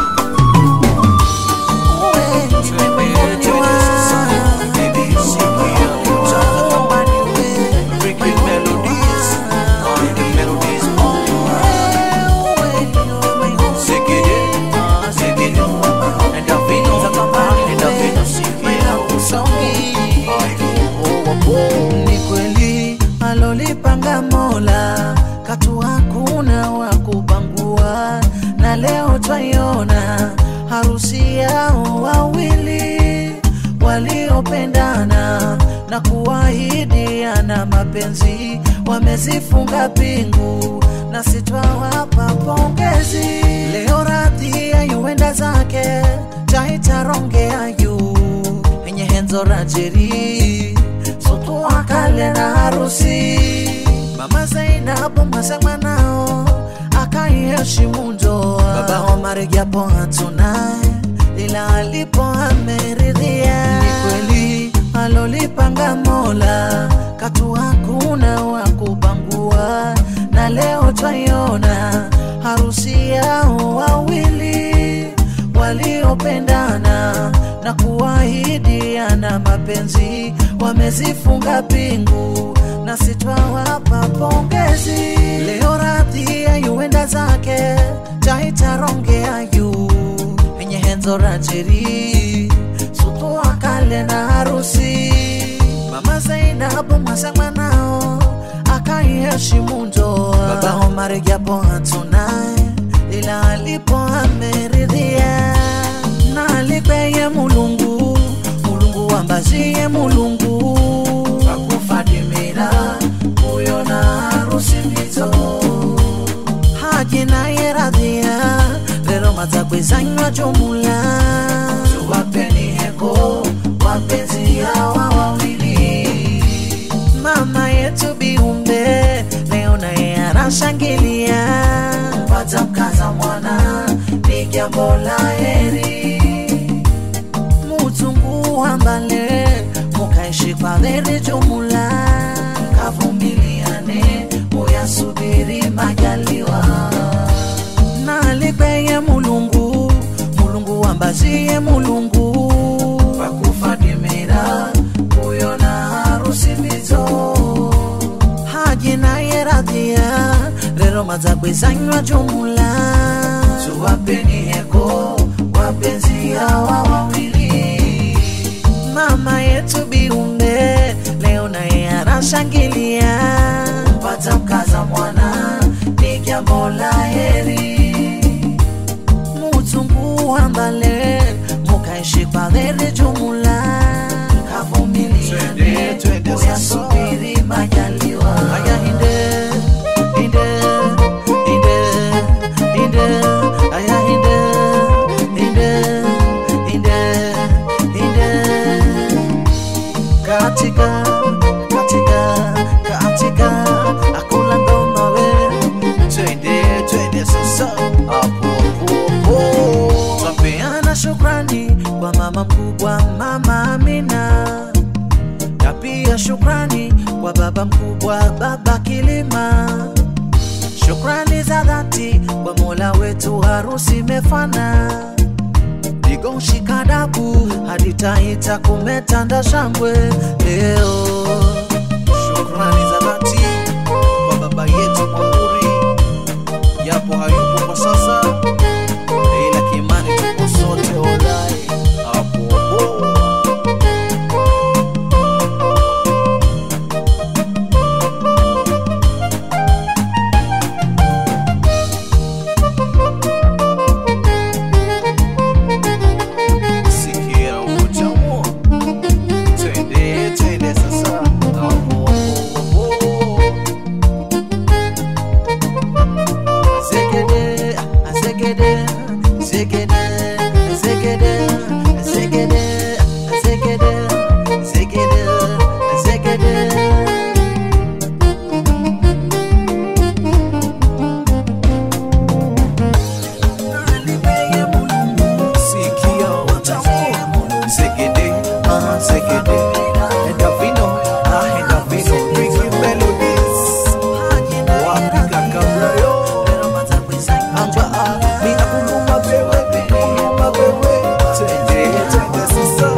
ni kweli alolipanga mola katu hakuna wa kupangua na leo twaiona harusi yao wawili waliopendana na kuahidiana mapenzi wamezifunga pingu na sitwawapa pongezi leo radhi ayuenda zake taitarongea juu enye henzo rajeri sutu akale na harusi mama zainabu mwasema nao akaiheshimu ndoa baba omari japo hatunaye ila alipo ameridhia ni kweli alolipanga mola katu hakuna wa kupangua na leo twaiona harusi yao wawili waliopendana na kuahidiana mapenzi wamezifunga pingu na sitwawapa pongezi leo radhi ayuenda zake taitarongea juu enye henzo rajeri sutu akale na harusi mama zainabu mwasema nao akaiheshimu ndoa baba omari japo hatunaye ila alipo ameridhia na alipeye mulungu mulungu wambazie mulungu akufadimira uyo na harusi mbizo haji naye radhia lero madzakwezanywa jumula tuwapeni heko wapenzi hawa wawili mama yetu biumbe leo naye anashangilia pata mkaza mwana ni jambo la heri mutungu ambale mukaishi kwa dheri jumula kavumiliane muyasubiri majaliwa na alipeye mulungu mulungu ambazie mulungu wakufadimira uyo na harusi mbizo haji naye radhia rero madzakwezanywa jumula tuwapeni heko wapenzi hawa wawili mama yetu biumbe leo naye anashangilia pata mkaza mwana ni jambo la heri mutungu ambale mukaishi kwa dheri jumula kavumiliane uyasubiri majaliwa aya hinde hinde hinde hinde aya hinde hinde hinde hinde katika katika katika akula ngoma we twende twende sasa hapo hapo twapeana shukrani kwa mama mkubwa mama Amina na pia shukrani kwa baba mkubwa baba Kilima shukrani za dhati kwa mola wetu harusi imefana ligoshika dabu hadi taita kumetanda shangwe leo. Shukrani za dhati kwa baba yetu Mwamburi segede endavino ah endavino Ricky Melodies wapi kaka Brayo amba ah mina kuluma bewe kuluma bewe twende twende sasa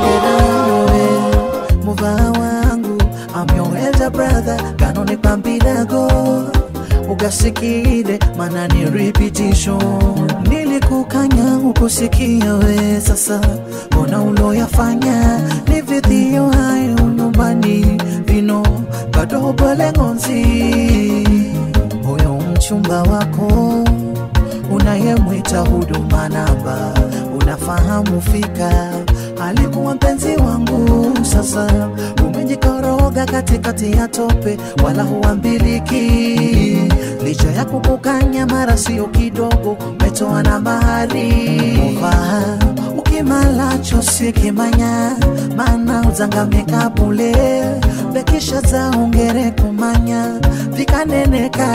muva wangu I'm your elder brother kanone pambilago ugasikile mana ni repetition nilikukanya ukusikia we sasa mbona uloyafanya ni vidhio hayo nyumbani vino bado bolengonzi huyo mchumba wako unayemwita huduma namba unafahamu fika alikuwa mpenzi wangu sasa umejikoroga katikati ya tope wala huambiliki licha ya kukukanya mara sio kidogo umetoa na bahari Uvaa, ukimalacho sikimanya mana uzangamika bule bekisha za ongere kumanya vikaneneka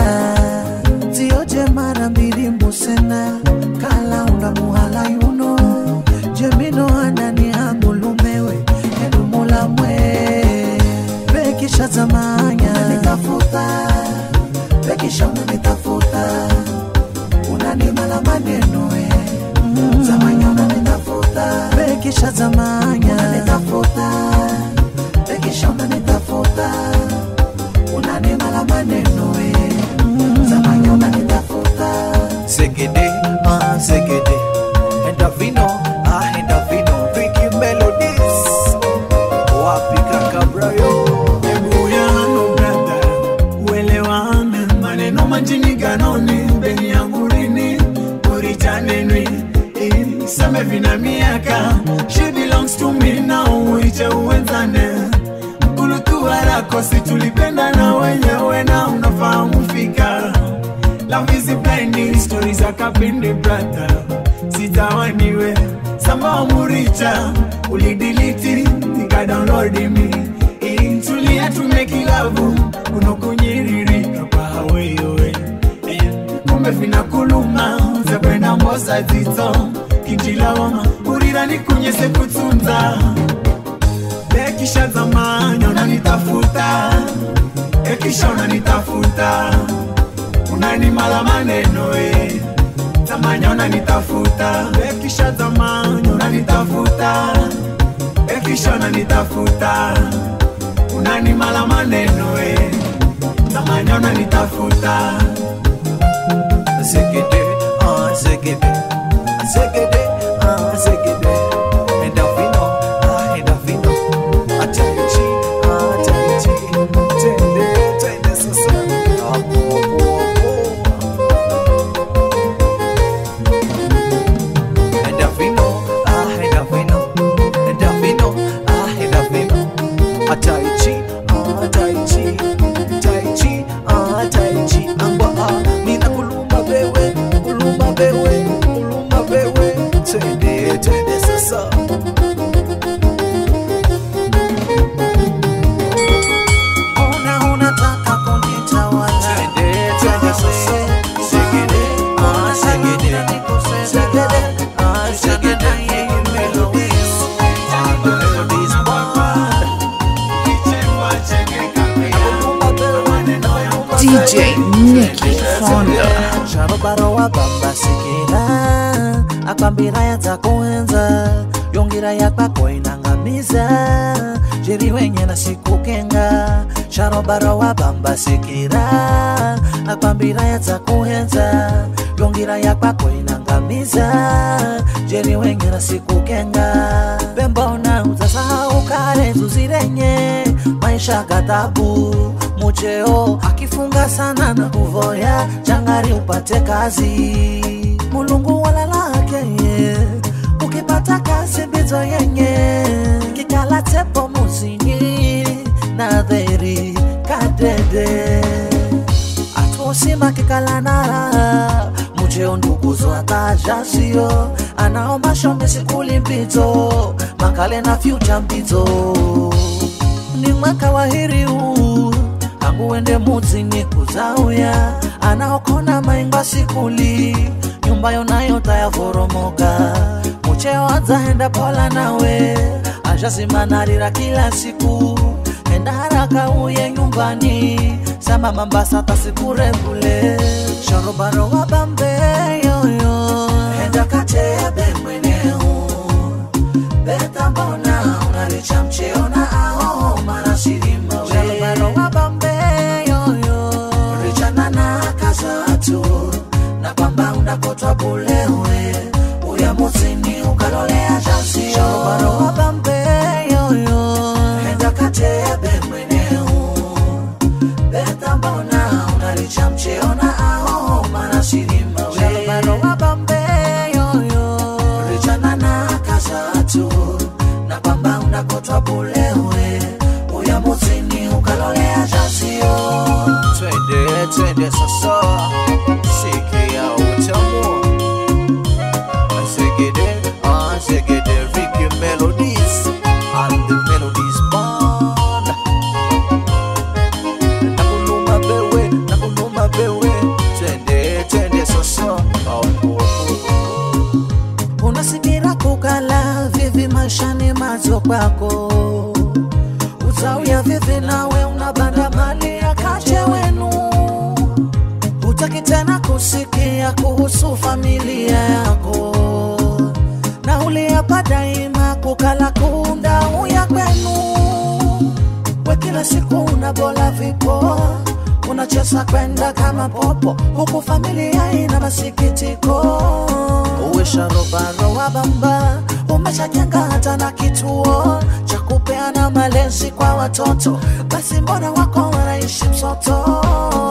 zioje mara mbili mbusena kala unda muhala yuno jemino anani angulumewe edumula mwe bekisha zamanya nitafuta bekisha unanitafuta unanimala maneno we zamanya unanitafuta bekisha zamanya unanitafuta bekisha unanitafuta unanimala maneno we zamanya unanitafuta segede ah segede endavino ah endavino Ricky Melodies wapi kaka Brayo Ebuyano brother, uelewane maneno majini ganoni beni yangu rini uritanenwi seme vina miaka she belongs to me now uiche uwenzane mkulutuwarako si tulipenda na wenyewe na unafahamu fika Love is blinding stories za kapindi brother sitawaniwe samba muricha ulidiliti nikadownload mi intulia tumekilavu unokunyiririka pahaweyowe kumbe vinakuluma zekwenda mbosa zito kinjilawama urira nikunyese kutunza bekisha zamanya unanitafuta ekisha unanitafuta unanimala maneno e zamanya unanitafuta ekisha zamanya unanitafuta ekisha unanitafuta unanimala maneno e zamanya unanitafuta segede ah segede segede ah segede endavino ah endavino ataichi ah ataichi twende twende sasa hapo hapo endavino ah endavino endavino ah endavino ataichi ah ataichi taichi ah taichi amba ah nina kulumba bewe kulumba bewe kulumba bewe twende twende sasa Mbona unataka kunitawala? twende twende sasa segede ah segede segede ah segede melodies ah the melodies band DJ Nicky Fonda. sharobaro wabamba sikila akwambira yatakuenza yongira yakwako inangamiza jeri wenye na sikukenga sharobaro wabamba sikila akwambira yatakuenza yongira yakwako inangamiza jeri wenye na sikukenga pembona utasahau kale zuzirenye maisha ghadhabu mucheo akifunga sana na kuvoya changari upate kazi mulungu walalake ye ukipata kazi mbizo yenye kikala tepo muzini na dheri kadede atuosima kikalanara mucheo nduguzo atajasio anaomba shombe sikuli mpito makale na fyucha mpito ni mwaka wa heri huu tangu wende muzini kuzauya anaokona mainga sikuli nyumba yonayo tayavoromoka mucheo adzahenda pola nawe shazimanarira kila siku enda haraka uye nyumbani sama mambasa tasikurebule sharobaro wa bambeyoyo enda katebe mweneu beta mbona unaricha mcheona ao marashirima sharobaro wa bambeyoyo richana na kazatu na kwamba unakotwa bulewe uya muzini ukalolea jasio sharobaro wa bambeyoyo enda katebe mweneu beta mbona unaricha mcheona ao marashirima sharobaro wa bambeyoyo richana na kazatu na kwamba unakotwa bulewe uya muzini ukalolea jasio twende twende sasa sikia utamu Zegede, ah, zegede, Ricky Melodies and the Melodies Band. Nakuluma bewe, nakuluma bewe, twende twende sasa. Oh, oh, oh. unasikira kukala vivi maishani mazo kwako utauya vivi nawe unabanda mali ya kache wenu hutaki tena kusikia kuhusu familia yako na uliapa daima kukala kunda uya kwenu we kila siku unabola vipo unacheza kwenda kama popo huku familia ina masikitiko uwe sharobaro wa bamba umeshajenga hata na kituo cha kupeana malezi kwa watoto basi mbona wako wanaishi msoto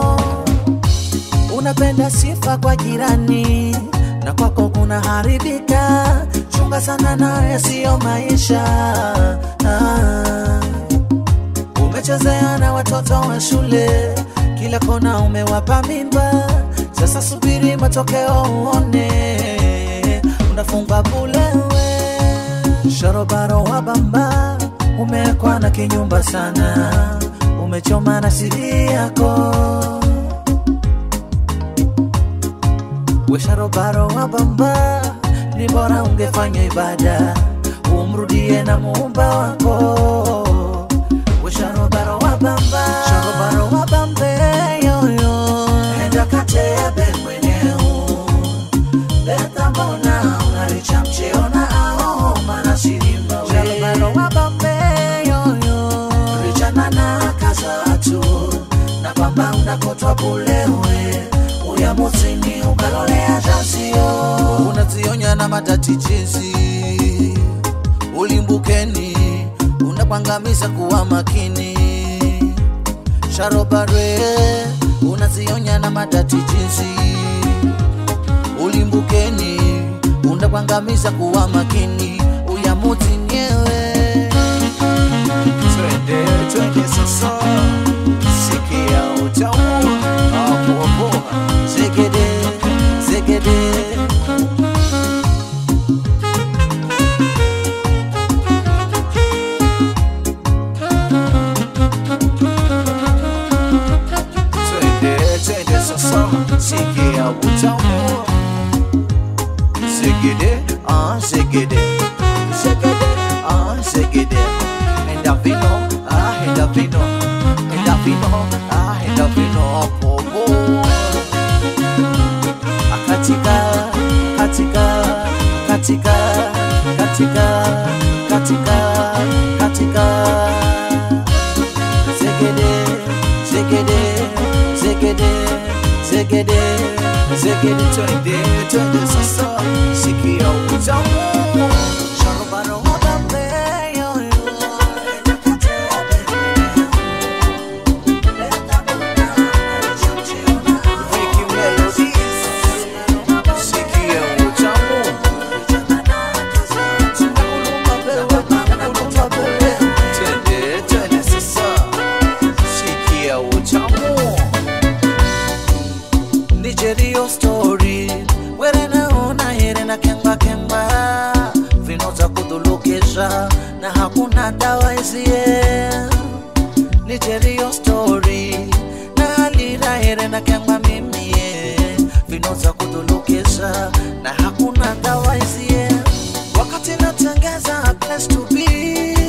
unapenda sifa kwa jirani na kwako kuna haribika chunga sana naye siyo maisha ah. Umechezea na watoto wa shule, kila kona umewapa mimba. Sasa subiri matokeo uone, unafungwa bulewe. Sharobaro wa bamba, umekwa na kinyumba sana, umechoma na siri yako. We sharobaro wa bamba, ni bora ungefanya ibada, umrudie na muumba wako we sharobaro wa bamba sharobaro wa bambe yoyo enda katebe mweneu beta mbona unaricha mcheona ao mana shirimba we sharobaro wa bambe yoyo richana na kazatu na kwamba unakotwa bulewe uya muzini ukalolea jasio unazionya na matatichizi ulimbukeni unakwangamiza kuwa makini sharobare unazionya na matatichizi ulimbukeni unakwangamiza kuwa makini uyamuti nyewe Twende, twende sasa sikia utamu hapo hapo zegede zegede twende twende sasa sikia utamu zegede ah zegede zegede ah zegede enda vino ah enda vino enda vino ah enda vino popo katika katika katika katika katika katika zegede zegede zegede zegede zegede twende twende sasa sikia utamu Sharobaro wa bambe, yo, yo. Ricky Melodies sikia utamu twende twende sasa sikia utamu nijerio story were naona here na kemba kemba vino za kudhulukisha na hakuna dawa izie nijerio story na halira here na kemba mimie vino za kudhulukisha na hakuna dawa izie wakati natengeza place to be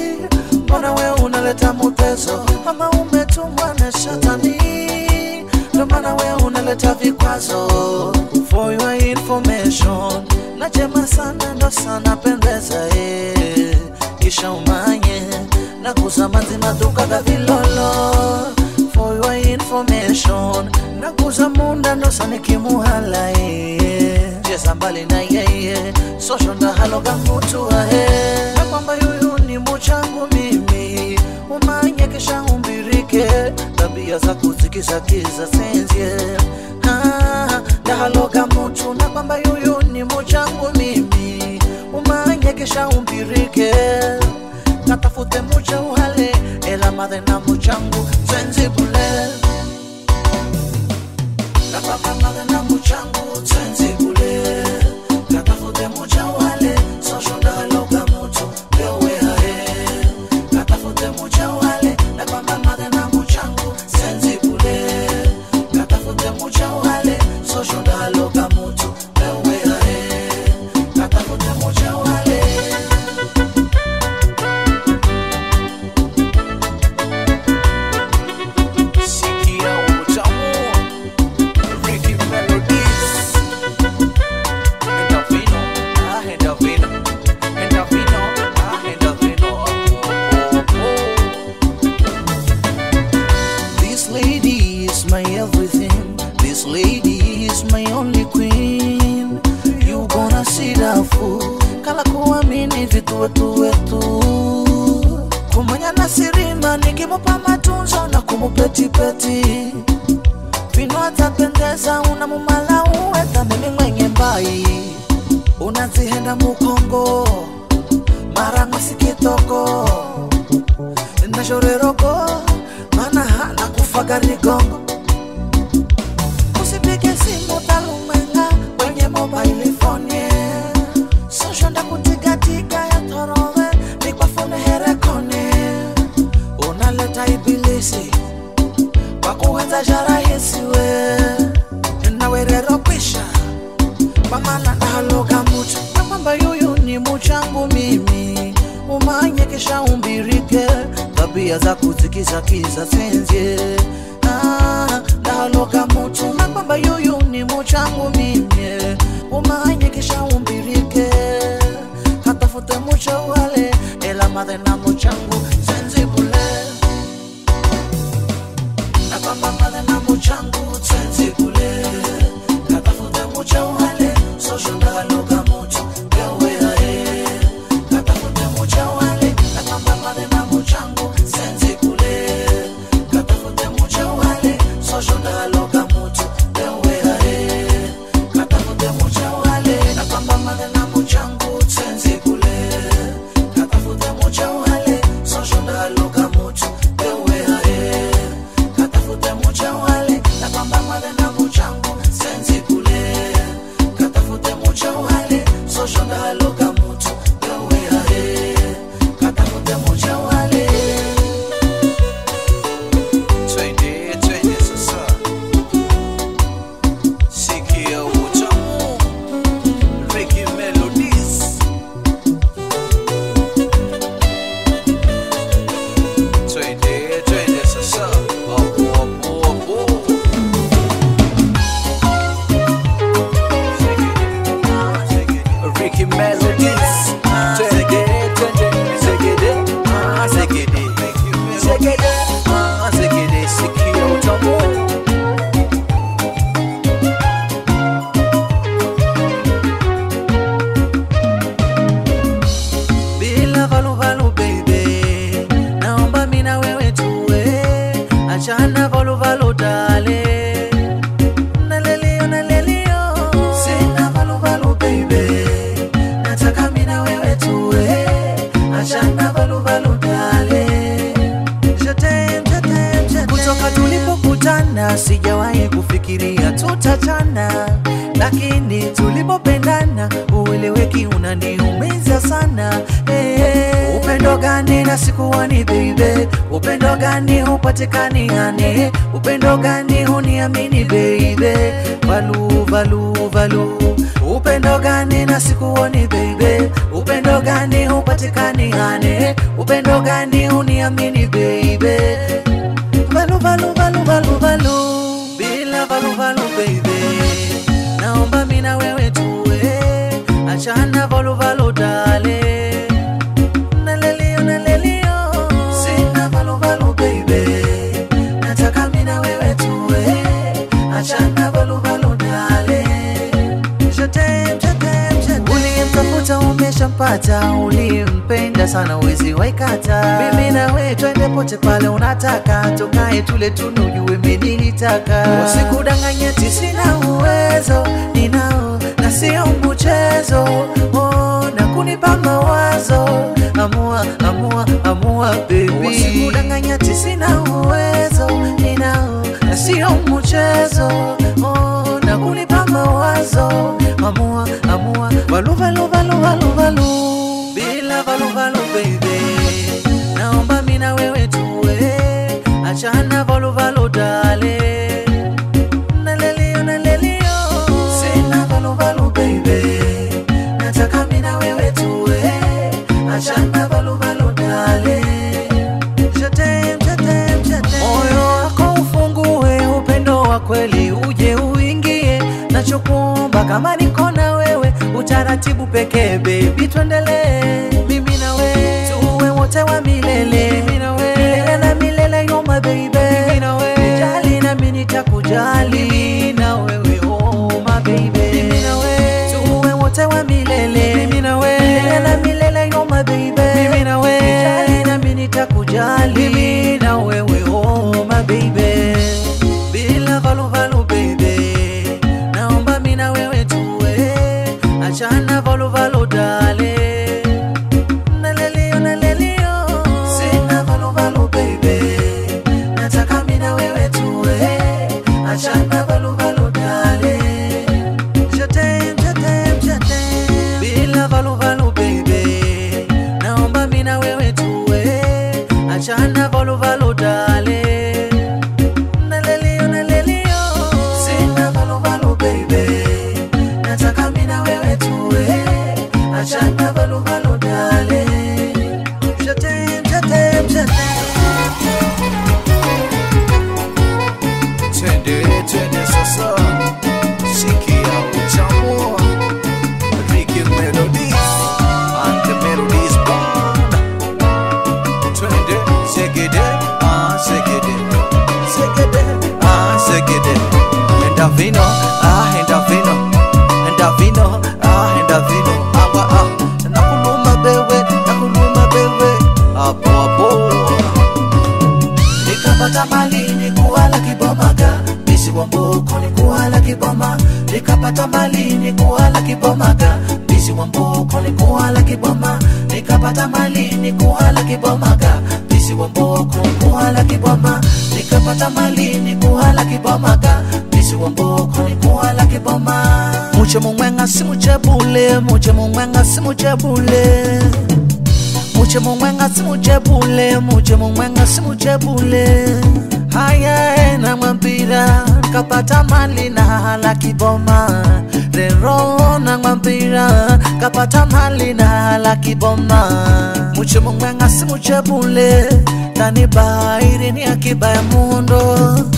unaleta mutezo ama umetumwa na shetani ndo maana we unaleta vikwazo for your information najema sana ndo sana pendeza eh. kisha umanye na kuzamanzi maduka ga vilolo for your information na kuza munda ndo sanikimuhala eh. cheza mbali na yeye sosho ndahaloga mutu ahe na kwamba yuyu ni muchangu mimi umanye kisha umbirike tabia za kuzikizakiza senzie Ah, ndahaloga mutu na kwamba yuyu ni muchangu mimi umanye kisha umbirike katafute mucha uhale ela madhe na muchangu senzibule Kapapa madhe na muchangu senzibule katafute mucha uhale sosho ndahaloga mutu pewe hae katafute mucha uhale na kwamba madhe na muchangu senzibule katafute mucha uhale sosho ndahaloga mutu pewe hae katafute mucha uhale Sikia utamu Ricky Melodies Endorfino, ah endorfino Endorfino, ah endorfino Oh, oh, oh. This lady is my everything. This lady is my only queen. You gonna see the fool. Kala kuamini vitu wetu wetu. Kumanya na sirima nikimupa matunzo na kumupetipeti. Vino atapendeza unamumala uweta mimi mwenye mbai. Unazihenda mukongo mara masikitoko nashoreroko mana hana kufaga rigongo usipige simu talumenga kwenye mobile phone yeah. sosho ndakutigatika ya torove nikwafune herekone unaleta ibilisi kwa kuwenza jarahisi we nawerero kwisha kwa maana ndahaloga mutu na kwamba yuyu ni muchangu mimi umanye kisha umbirike tabia za kuzikizakiza senzie Ah, ndahaloga mutu na kwamba yuyu ni muchangu mimi umanye kisha umbirike katafute mucho wale ela madhe na muchangu senzibule na kwamba madhe na muchangu senzibule katafute mucha wale sosho ndahaloga mutu pewe hae katafute mucha wale na kwamba madhe na muchangu senzibule katafute mucha wale sosho ndahaloga mutu pewe hae katafute mucha wale na kwamba madhe na muchangu senzibule katafute mucha wale sosho ndahaloga mutu pewe hae katafute mucha wale na kwamba madhe na muchangu senzibule katafute mucha wale sosho ndahaloga mutu pewe hae katafute mucha wale Twende, twende sasa Sikia utamu Ricky Melodies Twende, twende sasa Apo, apo, apo Ricky Melodies Twende, twende Zegede, ah, zegede Zegede, ah, zegede Sikia utamu bila valuvalu baby naomba mina wewe tuwe achana valuvalu dale nalelio nalelio sina valuvalu baby nataka mina wewe tuwe achana valuvalu dale Jetem, jetem, jetem. kutoka tulipokutana sijawahi kufikiria tutachana lakini tulipopendana ueleweki unaniumiza sana hey, upendo gani na sikuwani baby upendo gani hupatikani hani upendo gani huniamini baby valu valu valu upendo gani na sikuoni baby upendo upendo gani hupatikani hane upendo gani uniamini baby valu valu valu valu valu bila valu valu baby naomba mina wewe tuwe achana valu valu dale nalelio nalelio sina valu valu baby nataka mina wewe tuwe achana valu valu dale Shatem, shatem, shatem. uliyemtafuta umeshampata ulimpenda sana wezi waikata mimi nawe twende pote pale unataka tukae tule tunu ujue menilitaka usikudanganyeti sina uwezo ninao na sio mchezo oh, na kunipa mawazo amua amua amua baby usikudanganyeti sina uwezo ninao na sio mchezo oh, na kunipa mawazo amua amua valu valu valu valu valu bila valu valu baby naomba mina wewe tuwe achana valu valu dale nalelio nalelio sina valu valu baby nataka mina wewe tuwe achana valu valu dale Shatem, shatem, shatem. moyo wako ufungue upendo wa kweli uje uingie nachokuomba kama niko na wewe utaratibu pekee bebi tuendelee mimi na wewe tuwe wote wa milele milele na milele yo my baby nijali nami nitakujali na wewe oh my baby mimi na wewe tuwe wote wa milele milele na milele yo my baby nijali nami nitakujali na wewe oh my baby bila valu valu baby naomba mina wewe tuwe achana valu valu dale nalelio nalelio sina valu valu baby nataka mina wewe tuwe achana valu valu dale Shatem, shatem, shatem. bila valu valu baby naomba mina wewe tuwe achana valu valu dale nalelio nalelio sina valu valu baby nataka mina wewe tuwe achana valu valu dale Shatem, shatem, shatem. Twende, twende sasa, sikia utamu Ricky Melodies and the Melodies Band. Twende, segede, ah segede, segede, ah segede. Enda vino, ah enda vino, enda vino, ah enda vino. Awa ah, nakuluma bewe, nakuluma bewe, apo apo nikapata mali ni kuwala kibomaga bisi wa mboko ni kuwala kiboma nikapata mali ni kuwala kibomaga bisi wa mboko ni kuwala kiboma nikapata mali ni kuwala kibomaga bisi wa mboko ni kuwala kiboma nikapata mali ni kuwala kibomaga bisi wa mboko ni kuwala kiboma muche mumwenga simuchebule muche mumwenga simuchebule muche mumwenga simuchebule muche mumwenga simuchebule haya na mwambira kapata mali na hala kiboma rero na mwambira kapata mali na hala kiboma muche mumwenga simuchebule tani bairi ni akiba ya mundo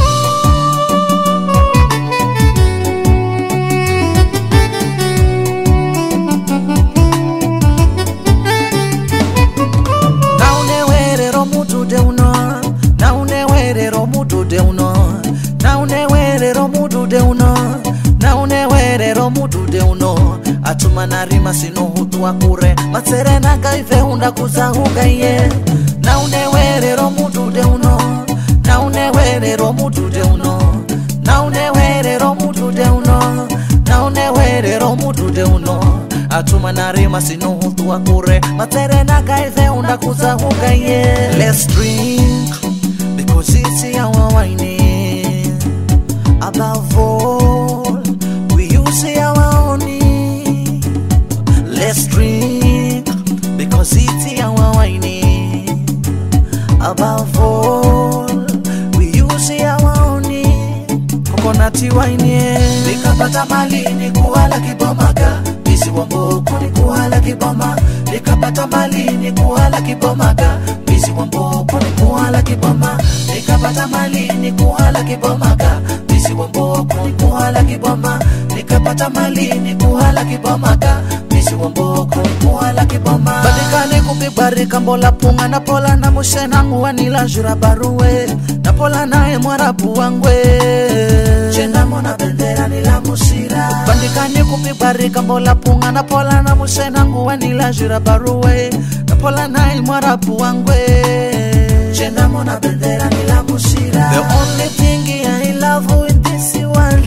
naunewerero mudude uno naunewerero mudude uno naunewerero mudude uno naunewerero mudude uno atuma narima sinohutwa kure matserenaka iveunda kuzahuga ye naunewerero mudude uno naunewerero mudude uno naunewerero mudude uno naunewerero mudude uno atuma narima sinohutwa kure matserenaka iveunda kuzahuga ye let's drink because it's our wine above all we use our honey let's drink because it's our wine above all we use our honey coconut wine yeah. nikapata mali ni kuwala kibomaga bisi wa mboko ni kuhala kiboma nikapata mali ni kuhala kibomaga bisi wa mboko ni kuhala kiboma nikapata mali ni kuhala kibomaga bisi wa mboko ni kuhala kiboma nikapata mali ni kuhala kibomaga bisi wa mboko ni kuhala kiboma badikani kubibarika mbola punga na pola na mushenangu wanila jura baruwe na pola naye mwarabu wangwe chendamona bendera nila musira bandikani kubibarika mbola punga na pola na mushenangu wanila jura baruwe na pola naye mwarabu wangwe chendamona bendera nila musira the only thing I love in this world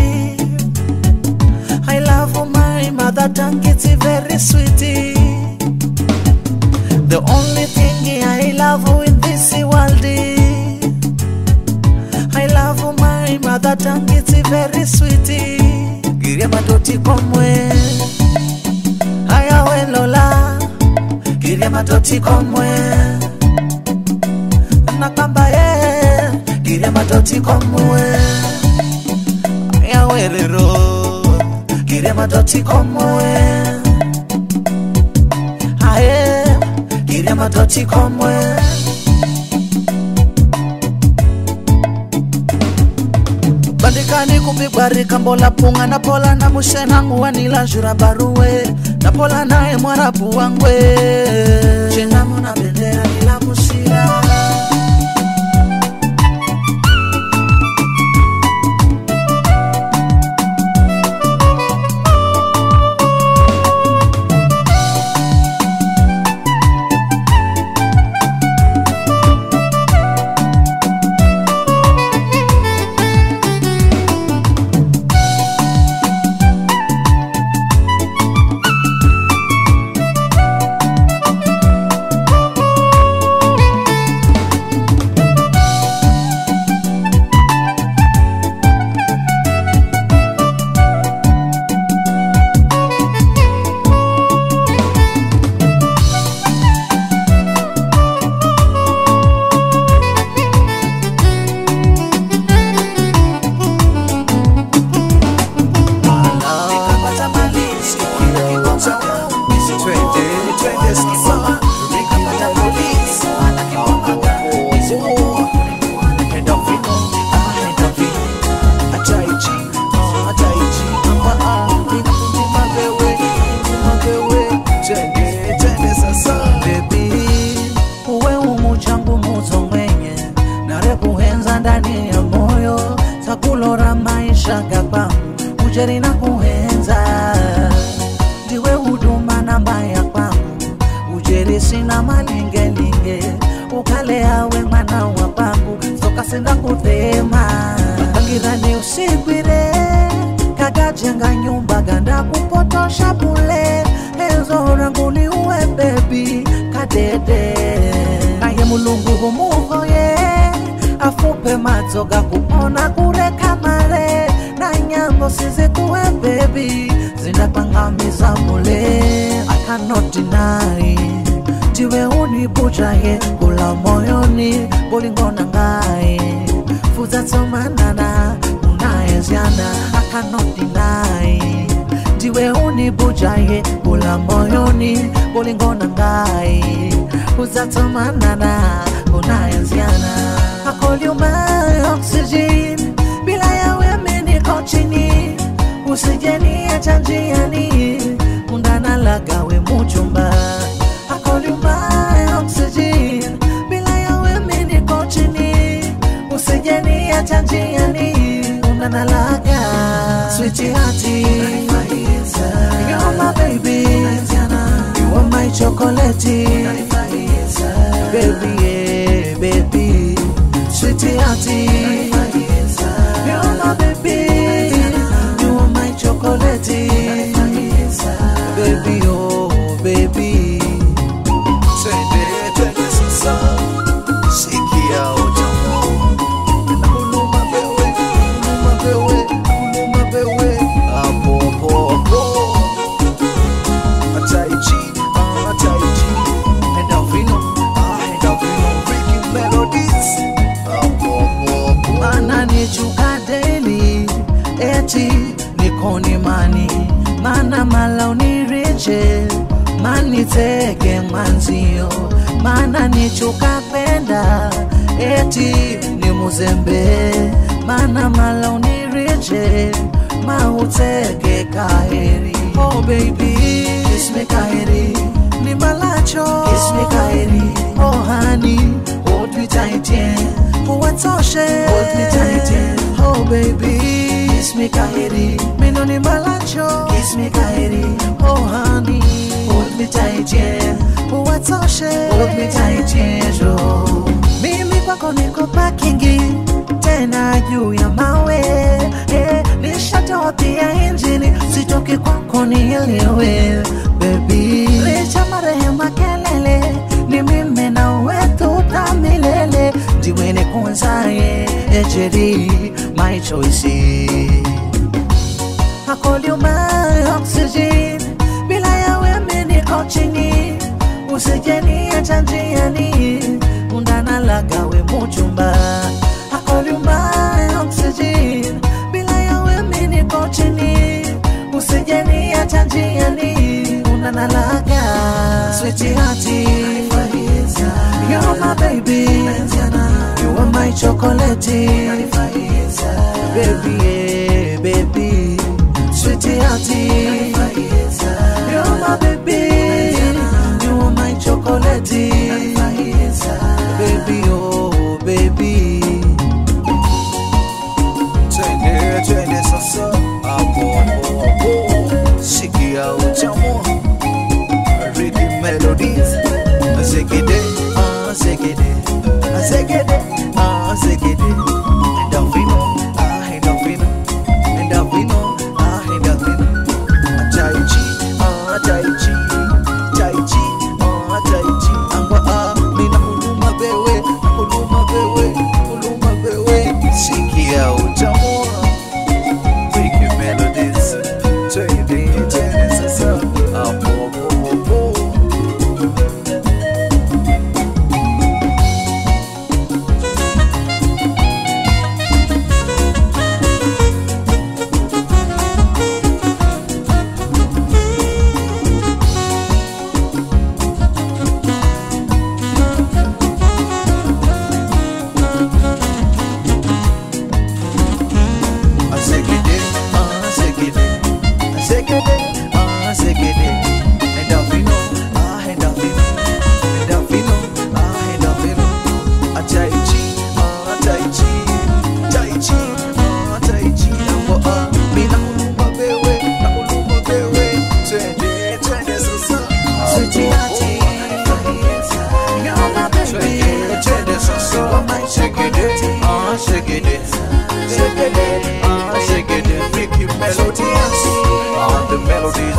I love my mother tongue, it's very sweet. The only thing I love in this world, I love my mother tongue, it's very sweet. Giria matoti komwe, haya we Lola, giria matoti komwe, nakamba ye, giria matoti komwe, haya we Lero kire matoti komwe ae kire matoti komwe bandikani kupigwarika mbola punga na pola na mushenangu wanila jura baruwe na pola naye mwarabu wangwe chenamo na bendera nila musira Nikapata mali, sikuna kibonga. Twende, twende skiboma. Nikapata polisi, wana kibonga. Enda vino, ah, enda vino. Ataichi, ah, ataichi. Amba, ah, nikundi mabewe, nikundi mabewe. Twende, twende sasa. Baby, uwe umuchangu muzo mwenye narekuhenza ndani ya moyo takulora maisha gapangu ujeri na kuhenza ndiwe huduma namba ya kwangu ujeri sina malingelinge ukale awe mwana wa pangu sokasinda kuthema pangirani usigwire kagajenga nyumba ganda kupotosha bule enzo rangu ni uwe bebi kadede naye mulungu humuhoye afupe matsoga kupona kureka mare na nyambo sizikuwe bebi zinapangamiza mule I cannot deny ndiwe unibujaye kula moyoni bolingona ngaye fuza tsomanana unayezyana I cannot deny ndiwe unibujaye kula moyoni bolingona ngaye uzatomanana unayezyana I call you my oxygen bila yawe mimi niko chini usijeniacha njiani undana lagawe muchumba I call you my oxygen bila yawe mimi niko chini usijeniacha njiani undana laga sweethearty you're my baby you are my chocolate baby yeah baby sweethearty you're my baby you are my chocolate baby oh baby twende twende sasa sikia utamu kuluma bewe kuluma bewe kuluma bewe hapo hapo hapo ataichi ah, ataichi enda vino ah, enda vino mautege mwanzio mana nichukapenda eti ni muzembe mana mala unirije mautege kaheri oh baby kiss me kaheri ni malacho kiss me kaheri oh honey hold me tight yeah uwatoshe hold me tight yeah oh baby kiss me kaheri mino ni malacho kiss me kaheri oh honey hold me tight yeah uwatoshe hold me tight yeah jo mimi kwako niko pakingi tena juu ya mawe eh, nishatoa pia injini sitoki kwako nielewe bebi licha marehema kelele ni mimi na wetu tamilele ndiwe nikunzaye ejeri my choice I call you my oxygen bila ya wewe niko chini usijeniacha njiani undana lagawe muchumba I call you my oxygen bila ya wewe niko chini usijeniacha njiani undana laga sweethearty You're my baby You are my chocolate Baby, yeah, baby Sweethearty You're my baby You are my chocolate Baby, oh baby Twende, twende sasa hapo hapo hapo, sikia utamu Ricky Melodies, zegede, ah zegede, ah zegede, ah zegede, endorphino, ah endorphino, endorphino, ah endorphino, tai chi, ah tai chi, tai chi, ah tai chi, amba ah, mina kuluma bewe, kuluma bewe, kuluma bewe, sikia utamu Ricky Melodies, twende, twende sasa hapo hapo hapo. Azekede, azekede, azekede, azekede. Endorphino, ah, endorphino, endorphino, ah, endorphino. Ah, tai chi, ah, tai chi, tai chi, ah, tai chi. Ambo, ah, mina kuluma bewe, na kuluma bewe. Twende, twende sasa. Sweethearty You're my baby Twende, twende sasa. Segede, ah, segede. Segede, ah, segede. Ricky Melodies, ah, the melodies.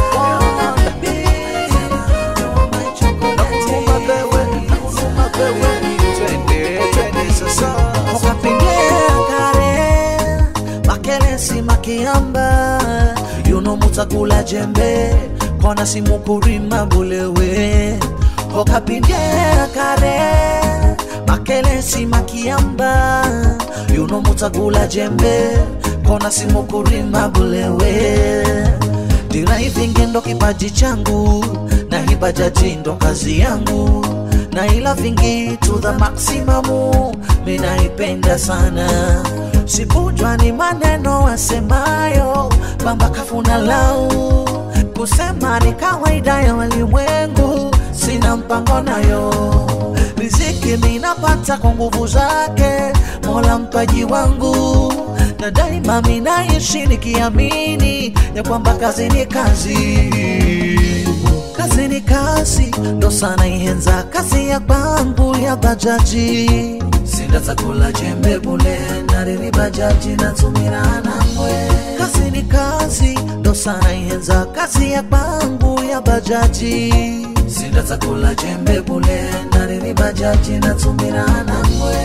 Nakuluma bewe, nakuluma bewe. Twende, twende sasa. okapengea kare makelesi makiamba yuno mutakula jembe kona simukurima bulewe okapengea kare makelesi makiamba yuno mutakula jembe kona simukurima bulewe dira hivingi ndo kipaji changu na hibajaji ndo kazi yangu na ila vingi to the maximamu minaipenda sana sipujwa ni maneno wasemayo bamba kafuna lau kusema ni kawaida ya walimwengu sina mpango nayo riziki minapata kwa nguvu zake mola mpaji wangu na daima minaishi nikiamini ya kwamba kazi ni kazi kazi ni kazi ndo sana ihenza kazi ya kwangu ya bajaji sindatakula jembe bule nariri bajaji natumira namwe kazi ni kazi ndo sana ihenza kazi ya kwangu ya bajaji sindatakula jembe bule nariri bajaji natumira namwe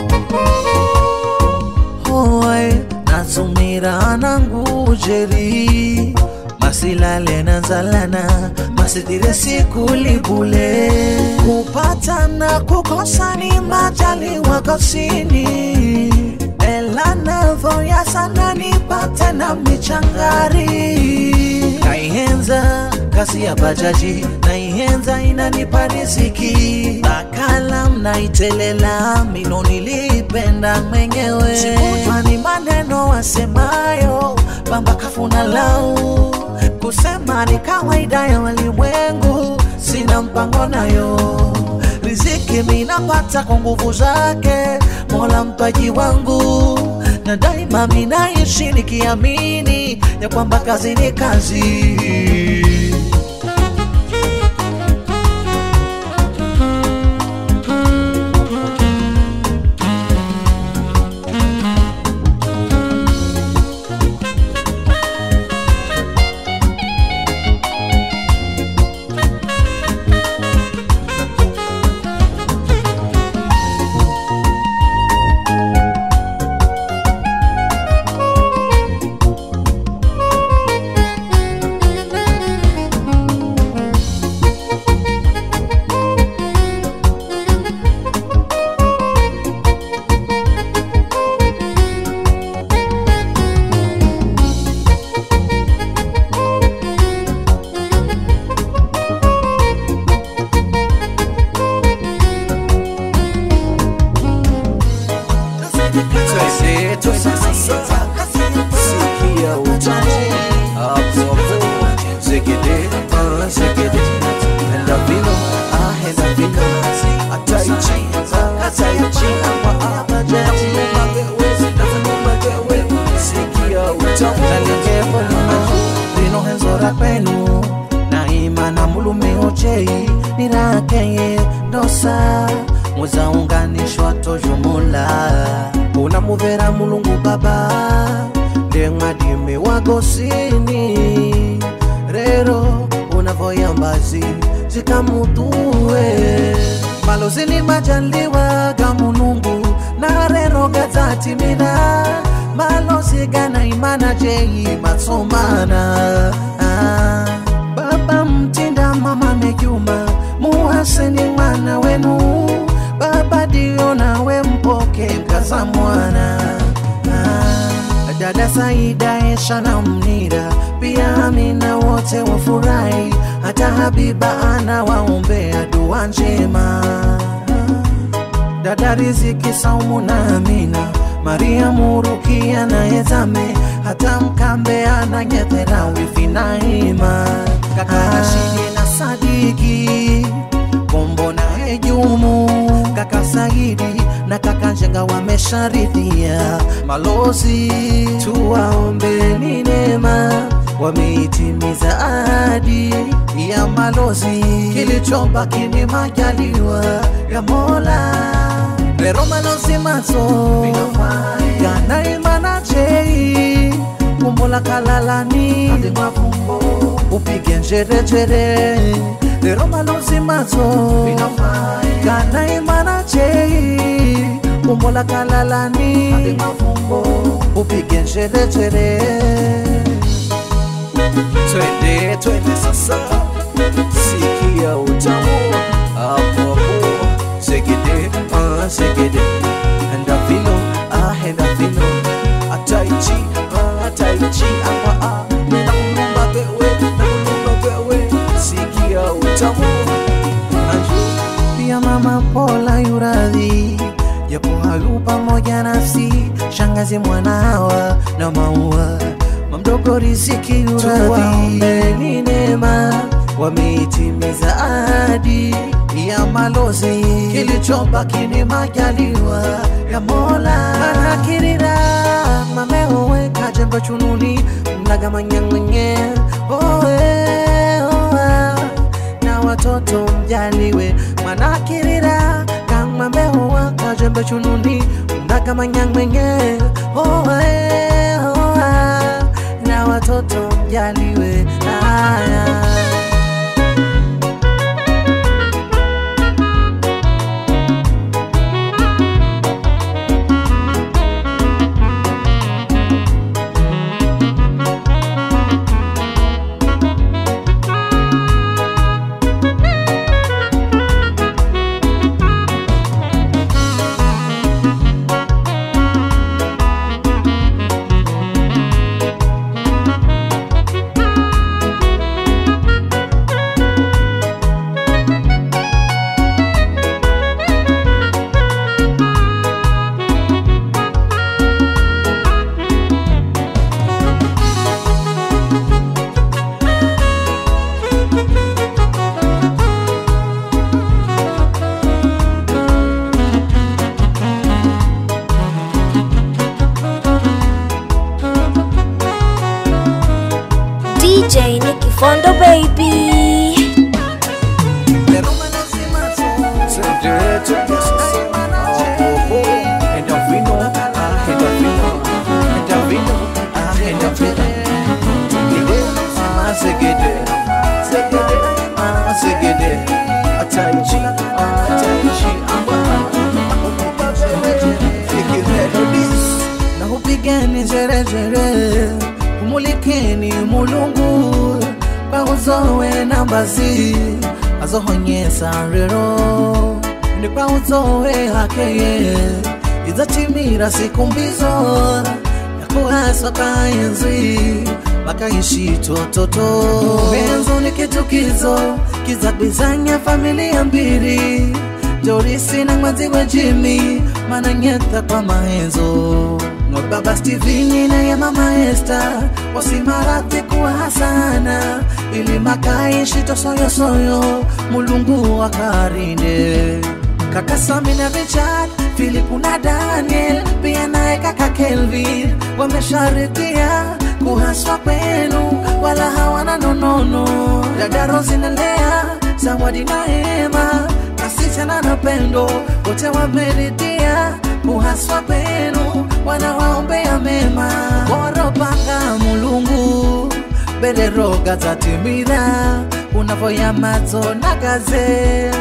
hoy natumira nangu jeri kusalana masitire sikulibule kupata na kukosa ni majaliwa kosini elanavoya sana nipate na michangari naihenza kazi ya bajaji naihenza inanipa riziki nakala mnaitelela mino nilipenda mwenyewe sikujwa ni maneno wasemayo bamba kafuna lau kusema ni kawaida ya walimwengu sina mpango nayo riziki minapata kwa nguvu zake mola mpaji wangu na daima minaishi nikiamini ya kwamba kazi ni kazi Twende, twende sasa. Sikia utamu hapo hapo. Zegede, ah, zegede. Enda vino, ah, enda vino. Ataichi, ah, ataichi. Apa, ah, bajaji. Nafunuma wewe. Sikia utamu. Nalinge volume. Vino henzora kwenu naima na mulume ojei nirakeye dosa muzaunganishwa tojumula unamuvera mulungu baba ndemwadime wagosini rero unavoyambazi zikamutue malozi limajaliwa ga mulungu na rero gazatimina malozi gana imana jei matsomana ah. baba mtinda mama mejuma muhaseni mwana wenu baba dio nawe mpoke mkaza mwana ah, dada saida esha na mnira pia amina wote wafurahi hata habiba ana waombea dua njema dada riziki saumu na amina maria murukia na ezame hata mkambe ananyethera wifi na ima kaka rashidi na sadiki kombo na ejumu kaka saidi na kaka njenga wamesharidhia malozi tuwaombeni neema wameitimiza ahadi ya malozi kilichobaki ni majaliwa ya mola lero malozi mazo ganaimanachei kumbola kalalani upige njerejere lero malozi mazo ganaimanachei kumbola kalalani upige njerejere twende twende sasa sikia utamu hapo hapo segede ah segede enda vino ah enda vino ataichi ah ataichi apa ah na kulumba bewe na kulumba bewe sikia utamu anju pia mama pola yuradhi japo hayu pamoja nafsi shangazi mwanawa na maua mamdogo riziki yuradhi neema wameitimiza ahadi ya malozi kilichobaki ni majaliwa ya mola manakirira mameowe kajembo chununi mnagamanyangwenye oe oa na watoto mjaliwe manakirira kamameowa kajembo chununi mnagamanyangwenye oe oa na watoto mjaliwe aya Fondo baby. na upigeni njerejere umulikeni mulungu kwauzowe nambazi azohonyesa rero ni kwauzowe hakeye izatimira siku mbizo yakuhaswa kaenzi makaishi tototo benzo ni kitukizo kizagwizanya familia mbili jorisi na mwanzi wa jimi mananyeta kwa maenzo no baba stevini na ya mama esta wasimarati kuwa hasana ili makaishi tosoyosoyo mulungu wakarinde kaka Sami na Richard, Philip na Daniel, pia naye kaka Kelvin wamesharikia kuhaswa kwenu, wala hawana nonono. Dada Rosi na Lea, Zawadi na Ema, kasichana na Pendo, wote wameridhia kuhaswa kwenu, wanawaombea mema. Waropanga Mulungu bederoga zatimira unavoyamadzo nagaze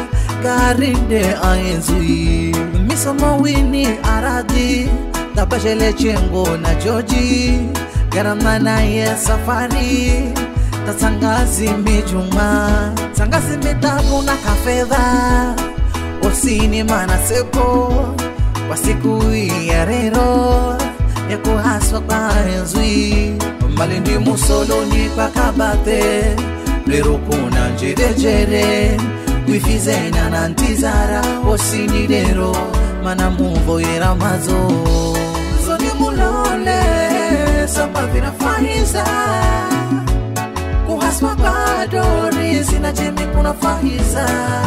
garinde aenzui misomo wini aradi tabashele chengo na joji garamana ye safari tatsangazi mijuma tsangazi mitabu na kafedha osini manasepo kwa siku hii ya rero ya kuhaswa kwa enzwi malindi musoloni kwa kabate lero kuna njerejere wifizena na ntizara osini lero mana muvoyera mazo zoni mulole samba vinafaiza kuhaswa kwa dori sina jemi kuna faiza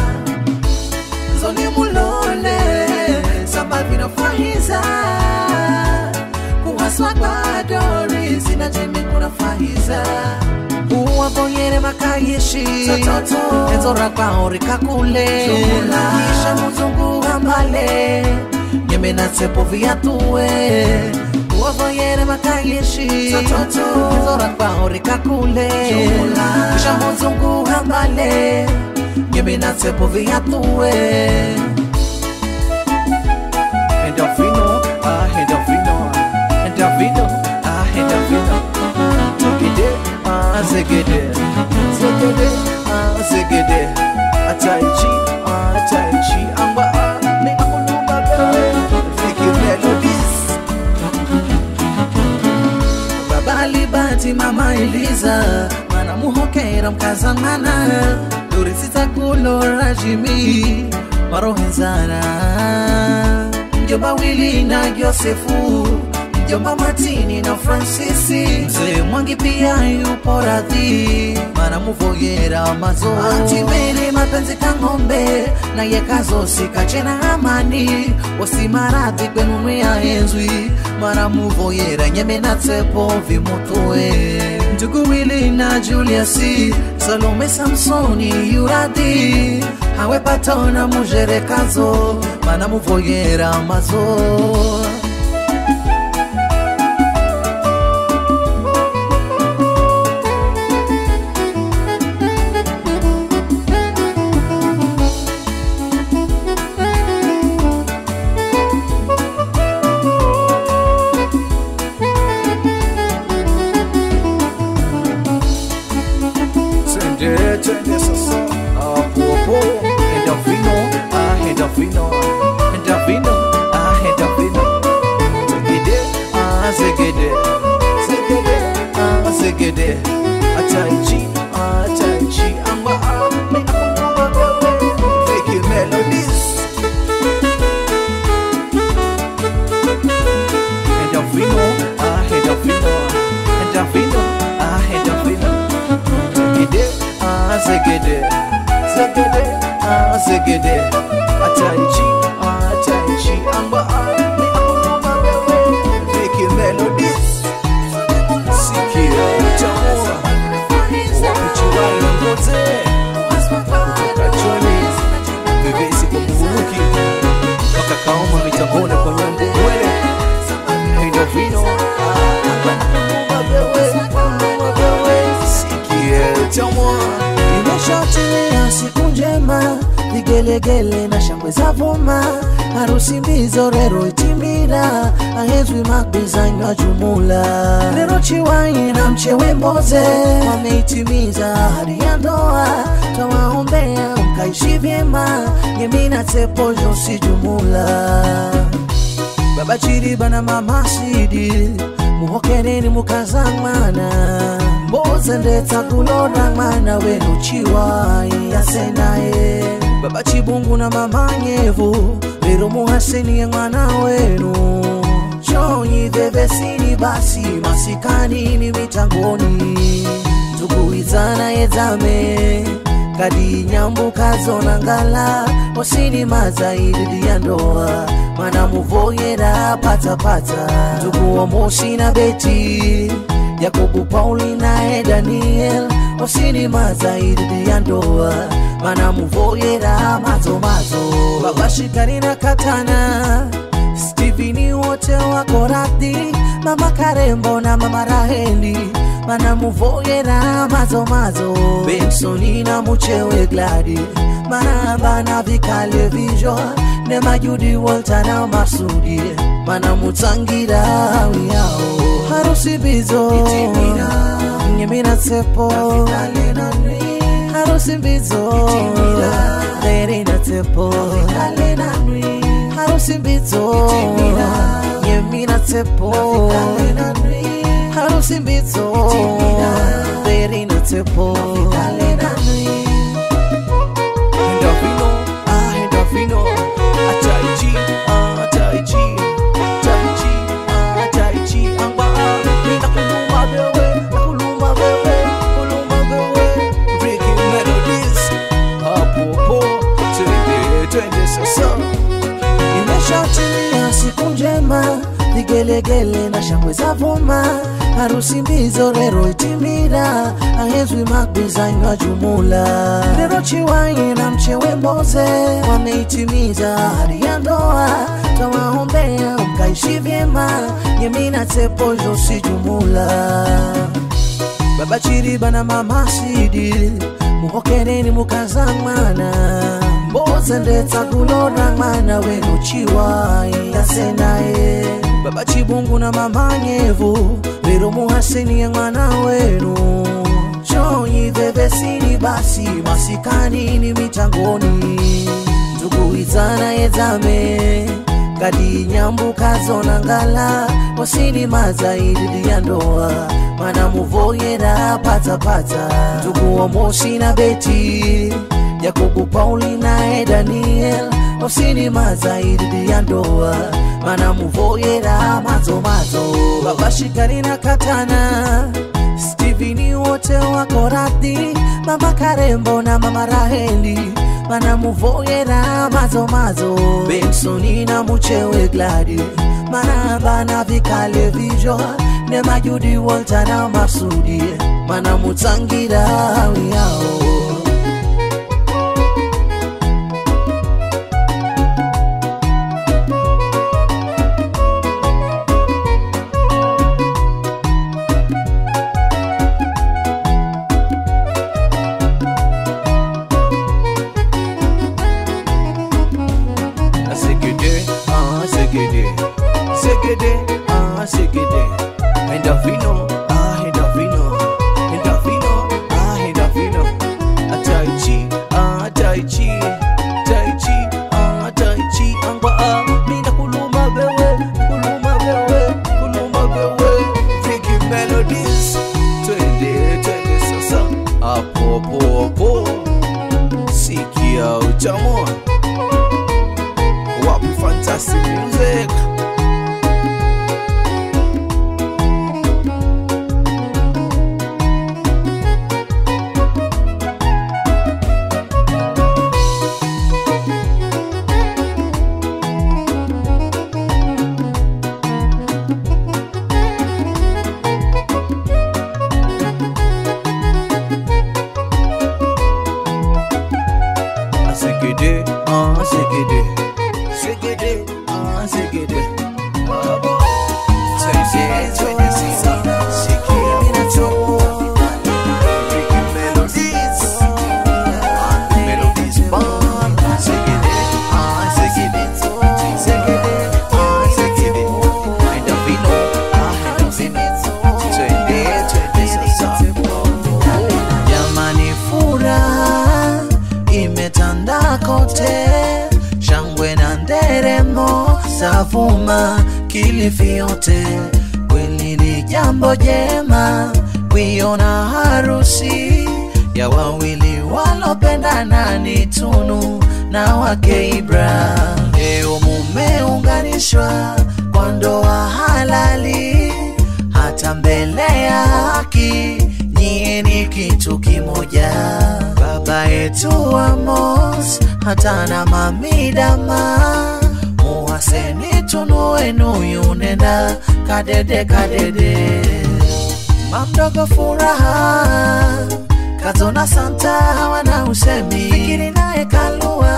zoni mulole samba vinafaiza kuhaswa kwa dori sina jemi kuna faiza uwavonyere makayishi enzora kwao rikakule kisha muzungu hambale nyeme na tsepo viatue uwavoyere makayishi enzora kwao rikakule kisha muzungu hambale nyeme na tsepo viatue Endorfino, ah, endorfino, endorfino, ah, endorfino. Zegede, ah, zegede, zegede, ah, zegede. Ataichi, ah, ataichi, amba, ah, mekuluma bewe. Vicky Melodies. baba libati mama eliza mana muhokera mkazamana durisita kulora jimi marohenzana mjomba wili na josefu mjomba matini na fransisi mzee mwangi pia yupo radhi mana muvoyera mazo atimeri mapenzi kang'ombe na yekazosika na amani wasimaradhi kwenunu ya enzwi mara muvoyera nyeme na tsepo vimutue ndugu wili na juliasi salome samsoni yuradhi hawe patona mujerekazo mana muvoyera mazo Twende, twende sasa. Hapo, hapo. Endorfino, ah, endorfino, endorfino, ah, endorfino. Zegede, ah, zegede, zegede, ah, zegede. Ataichi, ah, ataichi, amba, ah, mekuluma bewe. Vicky Melodies. Endorfino, ah, endorfino, endorfino, ah, endorfino. Zegede, ah, zegede, zegede, ah, zegede. Ataichi, ah, ataichi, amba, ah, mekuluma bewe. Vicky Melodies. Sikia utamu, wakuchu vigelegele na shangwe za vuma harusi mbizo rero itimira ahezwi magbizanywa jumula rero chiwai na mchewe mboze wameitimiza hadi ya ndoa twawaombea mkaishi vyema yemina tepojo si jumula baba chiriba na mama sidi muhokereni mukazang'wana mboze ndetsa kulora mwana wenu chiwai yasenaye baba chibungu na mama nyevu lero muhaseniye mwana wenu chonyi vevesini basi masikanini mitangoni tukuizana yedzame kadi nyambuka zonangala osini mazaidi ya ndoa mana muvoyera patapata tukuomosi na beti yakobu pauli naye daniel osini mazaidi ya ndoa mana muvoyera mazomazo babashikari na katana Steveni wote wako radhi, mama Karembo na mama Raheli mana muvoyera mazomazo Bensoni na muchewe Gladi mana bana vikale vijo ne majudi Walter na Masudi mana mutangira wiyao harusi bizo nyemina sepo harusi bizo lerina tepo harusi mbizo nyemina tepo harusi mbizo lerina tepo Endorphino, ah, endorphino. Ah, Tai Chi, ah, Tai Chi. Tai Chi, ah, Tai Chi. Amba, ah, mina kuluma wewe, kuluma wewe, kuluma wewe. Ricky Melodies, hapo po, twende, twende sasa. imeshatimia siku njema vigelegele na shangwe za vuma harusi mbizo rero itimira ahezwi magbizanywa jumula rero chiwai na mchewe mboze wameitimiza hadi ya ndoa tawaombea mkaishi vyema yemina tepojo si jumula baba chiriba na mama sidi muhokereni mukazang'wana mboze ndetsa kulora mwana wenu chiwai yasenaye baba chibungu na mama nyevu lero muhaseniye mwana wenu chonyi vevesini basi masikanini mitangoni tukuizana yedzame kadi nyambuka zonangala osini mazaidi ya ndoa mana muvoyera patapata tukuomosi na beti yakobu pauli naye daniel osini mazaidi ya ndoa mana muvoyera mazomazo babashikari na katana Steveni wote wako radhi, mama Karembo na mama Raheli mana muvoyera mazomazo Bensoni na muchewe Gladi mana bana vikale vijo ne majudi Walter na Masudi mana mutangira wiyao Segede, ah, segede. Segede, ah, segede. Endorphino, ah, endorphino. Endorphino, ah, endorphino. Ah, Tai Chi, ah, Tai Chi. Tai Chi, ah, Tai Chi. Amba, ah, mina kuluma wewe, kuluma wewe, kuluma wewe. Vicky Melodies. Twende, twende sasa. Hapo, hapo, hapo. Sikia utamu. Wapi fantastic music. Segede, ah, segede. Segede, ah, segede. Twende, twende sasa. Sikia utamu. Vicky Melodies. Melodies Band. zimetanda kote, shangwe na nderemo zavuma Kilifi yote. Kweli ni jambo jema kuiona harusi ya wawili walopendana, ni Tunu na wake Ibra. Leo mumeunganishwa kwa ndoa halali, hata mbele ya haki nyie ni kitu kimoja. Baba yetu Amos hata na mamidama muhaseni Tunu wenu yunenda kadede kadede mamdogo furaha kazona santa hawana usemi fikiri naye kalua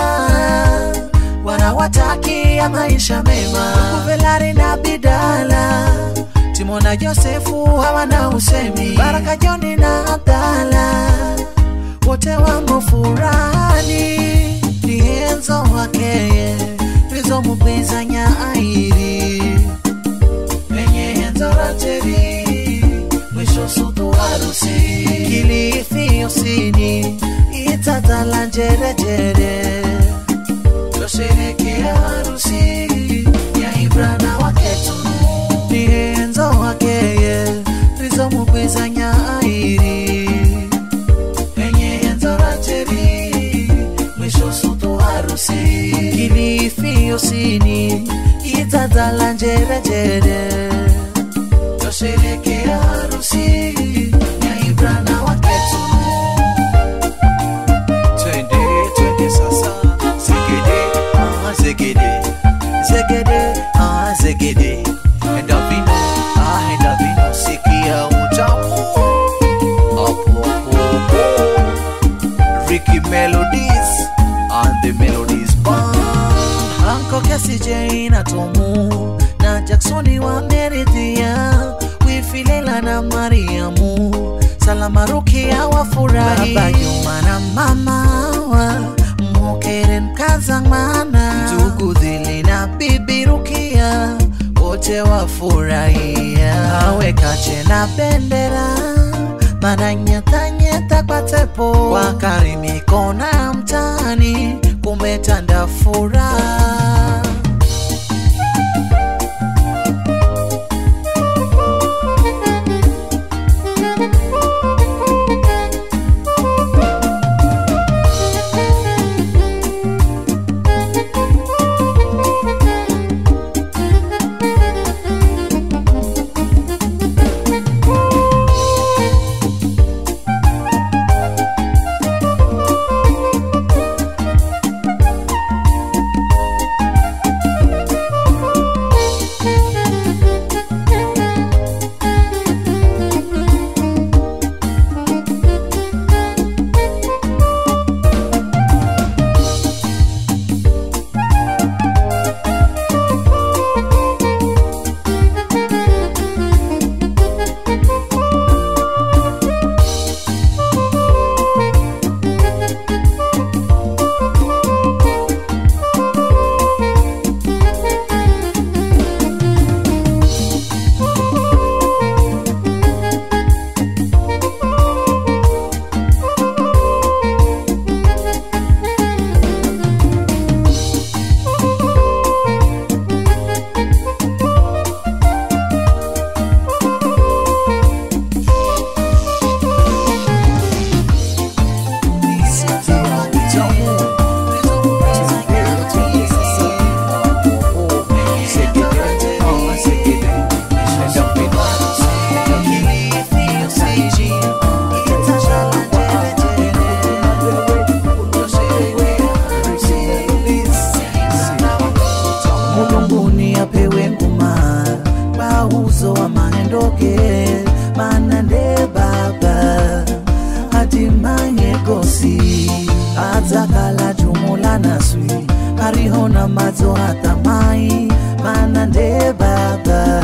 wanawatakia maisha mema kuvelari na bidala timona josefu hawana usemi baraka joni na abdala wote wamo furani ni enzo wakeye rizomupizanya airi penye enzo rateri mwisho sutu harusi Kilifi usini itatala njerejere twasherekea harusi ya Ibra na waketu ni enzo wakeye rizomugwizanya airi penye enzo rateri mwisho sutu harusi Kilifi usini itatala njerejere twasherekea harusi ya Ibra na waketu twende twende sasa zegede ah zegede zegede ah zegede enda vino ah enda vino sikia utamu hapo hapo hapo Ricky Melodies and the Melodies Band Anko Kesi J na Tomu na Jacksoni wameridhia Wifilela na Mariamu Salama Rukia wafurahi Baba Juma na mama wa Mokeren Kazamana Ndugu Dhili na Bibi Rukia wote wafurahia Awe kache na bendera mananyetanyeta kwa tepo wakarimiko na mtani kumetanda furaha mulunguni apewe nguma bauzo wa maendoke manande baba hatimaye gosi adzakala jumula naswi arihona madzo hatamai manande baba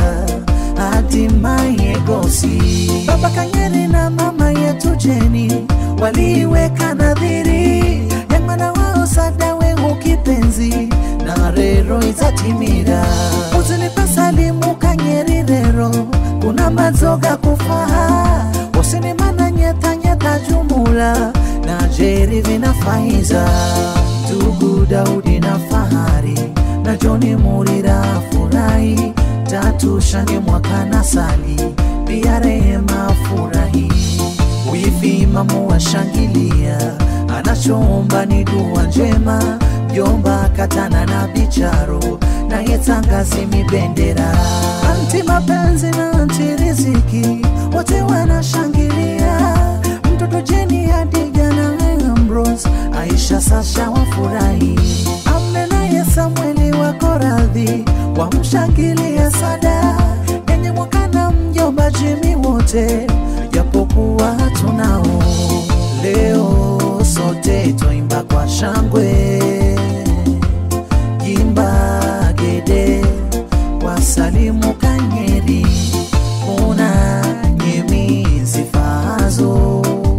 hatimaye gosi baba kanyeri na mama yetu jeni waliweka nadhiri ya mwana wao sadawe ukipenzi na rero izatimira uzilipe salimu kanyeri rero kuna madzoga kufaha usinimana nyeta nyeta jumula na Jeri vina Faiza, ndugu Daudi na Fahari na Joni Murira furahi, tatu Shange mwaka na Sali pia Rehema furahi, wifi mamu washangilia, anachoomba ni dua njema, jomba katana na bicharo na yetangazi mibendera, anti mapenzi na anti riziki wote wanashangilia, mtoto Jeni Hadija na Ambrose, Aisha Sasha wafurahi, Amina ya Samueli wako radhi, wamshangilia Sada yenye mwaka na mjomba Jimmy wote, japokuwa tunao leo sote twaimba kwa shangwe Jimba Gede wasalimu Kanyeri, kuna nyemi zifazo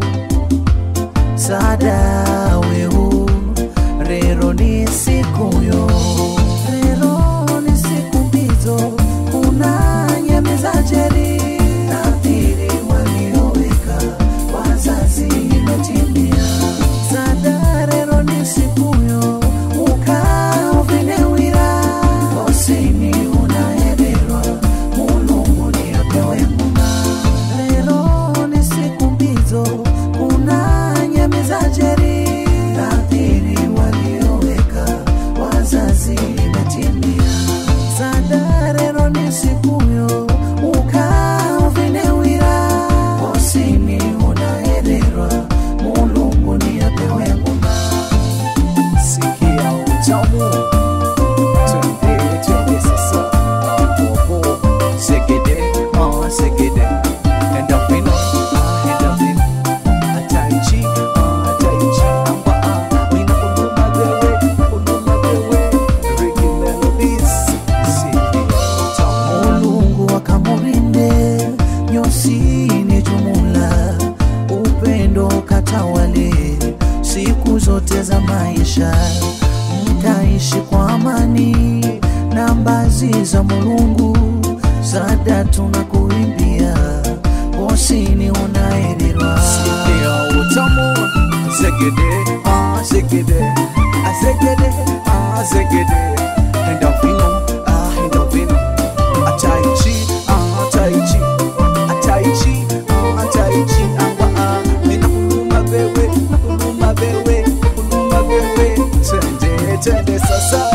sada wehu rero ni sikuyo rero ni siku mbizo kuna nyemi za jeri nadhiri walioweka wazazi imetimia sada rero ni sikuyo ukaovinewira osini unahererwa mulungu ni apewe muna lero ni siku mbizo kuna nyemi za jeri nadhiri walioweka wazazi imetimia sada rero ni sikuyo ukaovinewira osini unahererwa mulungu ni apewe muna sikia utamu twende twende sasa Bobo, segede ah segede endorphino ah endorphino ataichi ah ataichi amba ah mina kuluma bewe kuluma bewe Ricky Melodies sikia utamu Mulungu akamurinde nyosini jumula upendo katawale siku zote za maisha mkaishi kwa amani na mbazi za mulungu sada tunakuimbia osini unaerirwa sikia utamu segede ah segede ah segede ah segede endorphino ah endorphino ataichi ah ataichi ataichi ah ataichi amba ah mina kuluma bewe kuluma bewe kuluma bewe twende twende sasa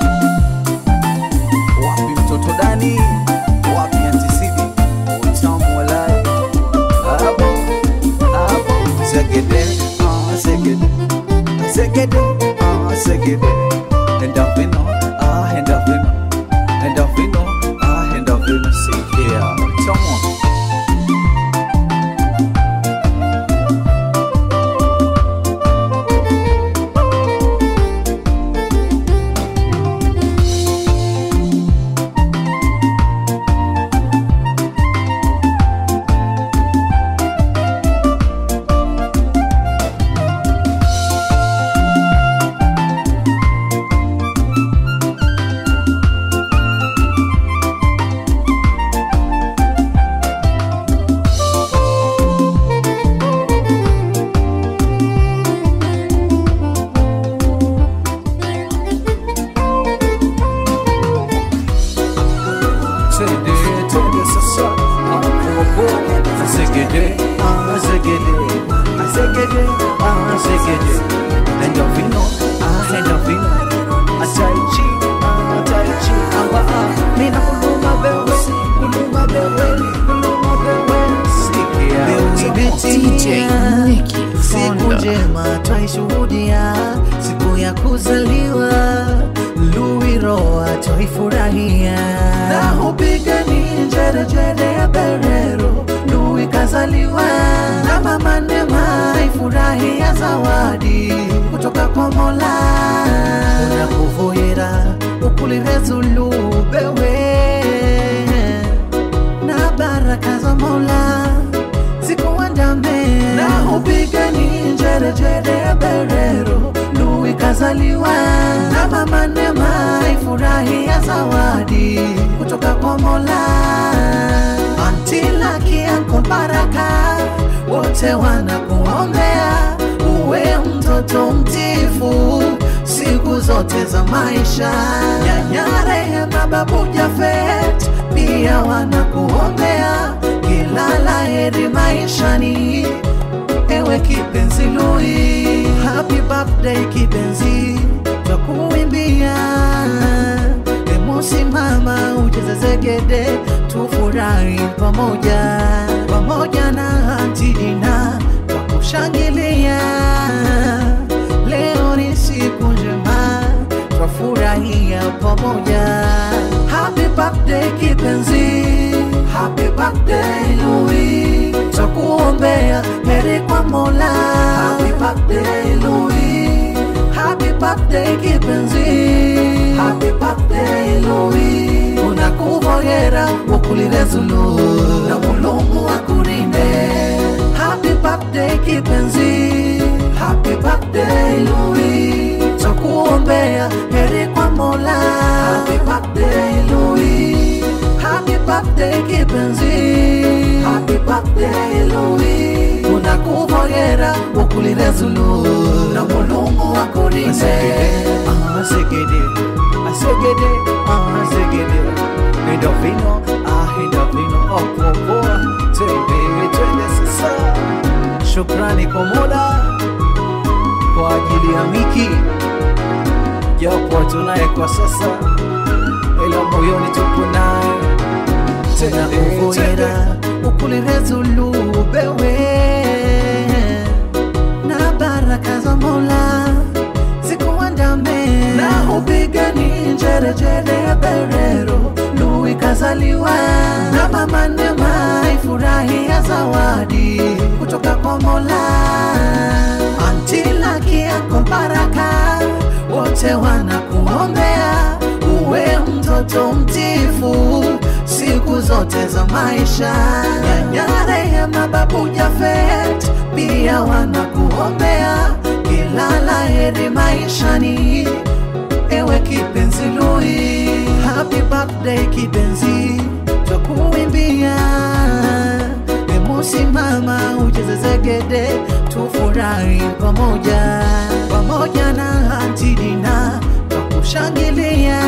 wapi mtoto dani wapi antisidi utamu walai hapo hapo segede ah segede segede ah segede endorphino ah endorphino endorphino ah endorphino sikia utamu Twende, twende sasa Akoko, Azegede, Azegede, Azegede, Azegede Endorphino, ah endorphino Ataichi, ah ataichi Amba ah, mina kuluma bewe Kuluma bewe, kuluma bewe Sikia DJ Nicky Siku Fonda. njema twaishuhudia, siku ya kuzaliwa Luiroa twaifurahia, na hupiga ni njerejere ya berero. Lui kazaliwa na mama Neema ifurahia zawadi kutoka kwa Mola, unakuvoyera ukulirezulu bewe na baraka za Mola zikuandame na upigani njerejere ya berero Lui kazaliwa na mama Neema ifurahi ya zawadi kutoka kwa Mola Antila kianko baraka wote wanakuombea uwe mtoto mtifu siku zote za maisha. Nyanya Rehema, babu Jafet pia wanakuombea kila la heri maishani, ewe kipenzi Lui, happy birthday kipenzi, twakuimbia emusimama ucheze zegede, tufurahi pamoja pamoja na Antidina twakushangilia. Leo ni siku njema, twafurahia pamoja. Happy birthday kipenzi, happy birthday Louis, twakuombea heri kwa Mola. Happy birthday Louis, happy birthday kipenzi, happy birthday Louis, unakuvoyera ukulile Zulu na Mulungu akulinde. Happy birthday kipenzi, happy birthday Louis, twakuombea heri kwa Mola. Happy birthday Louis, happy birthday kipenzi, happy birthday Louis, unakuvoyera ukulile Zulu na Mulungu akulinde. Asegede, asegede, asegede. Endorfino, ah, endorfino, oh, poa, twende, twende sasa. Shukrani kwa Mola kwa ajili ya Miki, japo tunaye kwa sasa, ila moyoni tupo naye. Twende, twende. uvoyera ukulile Zulu bewe na baraka za Mola zikuandame na upigani njerejere berero Lui kazaliwa na mama Neema ifurahia zawadi kutoka kwa Mola antila kiako baraka wote wanakuombea uwe mtoto mtifu siku zote za maisha. Nyanya Rehema, babu Jafet pia wanakuombea kila la heri maishani, ewe kipenzi Lui, happy birthday kipenzi, twakuimbia emusimama ucheze zegede, tufurahi pamoja pamoja na Antidina, twakushangilia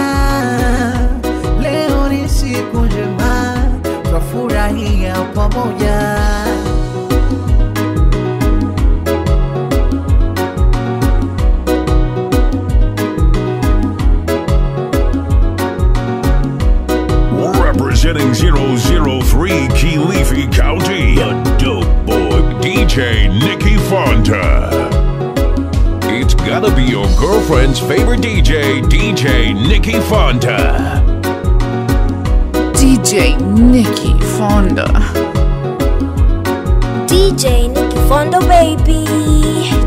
leo ni siku njema, twafurahia pamoja. Representing 003 Kilifi County, the dope boy DJ Nikki Fonta. It's gotta be your girlfriend's favorite DJ, DJ Nikki Fonta. DJ Nikki Fonda. DJ Nicky Fondo baby.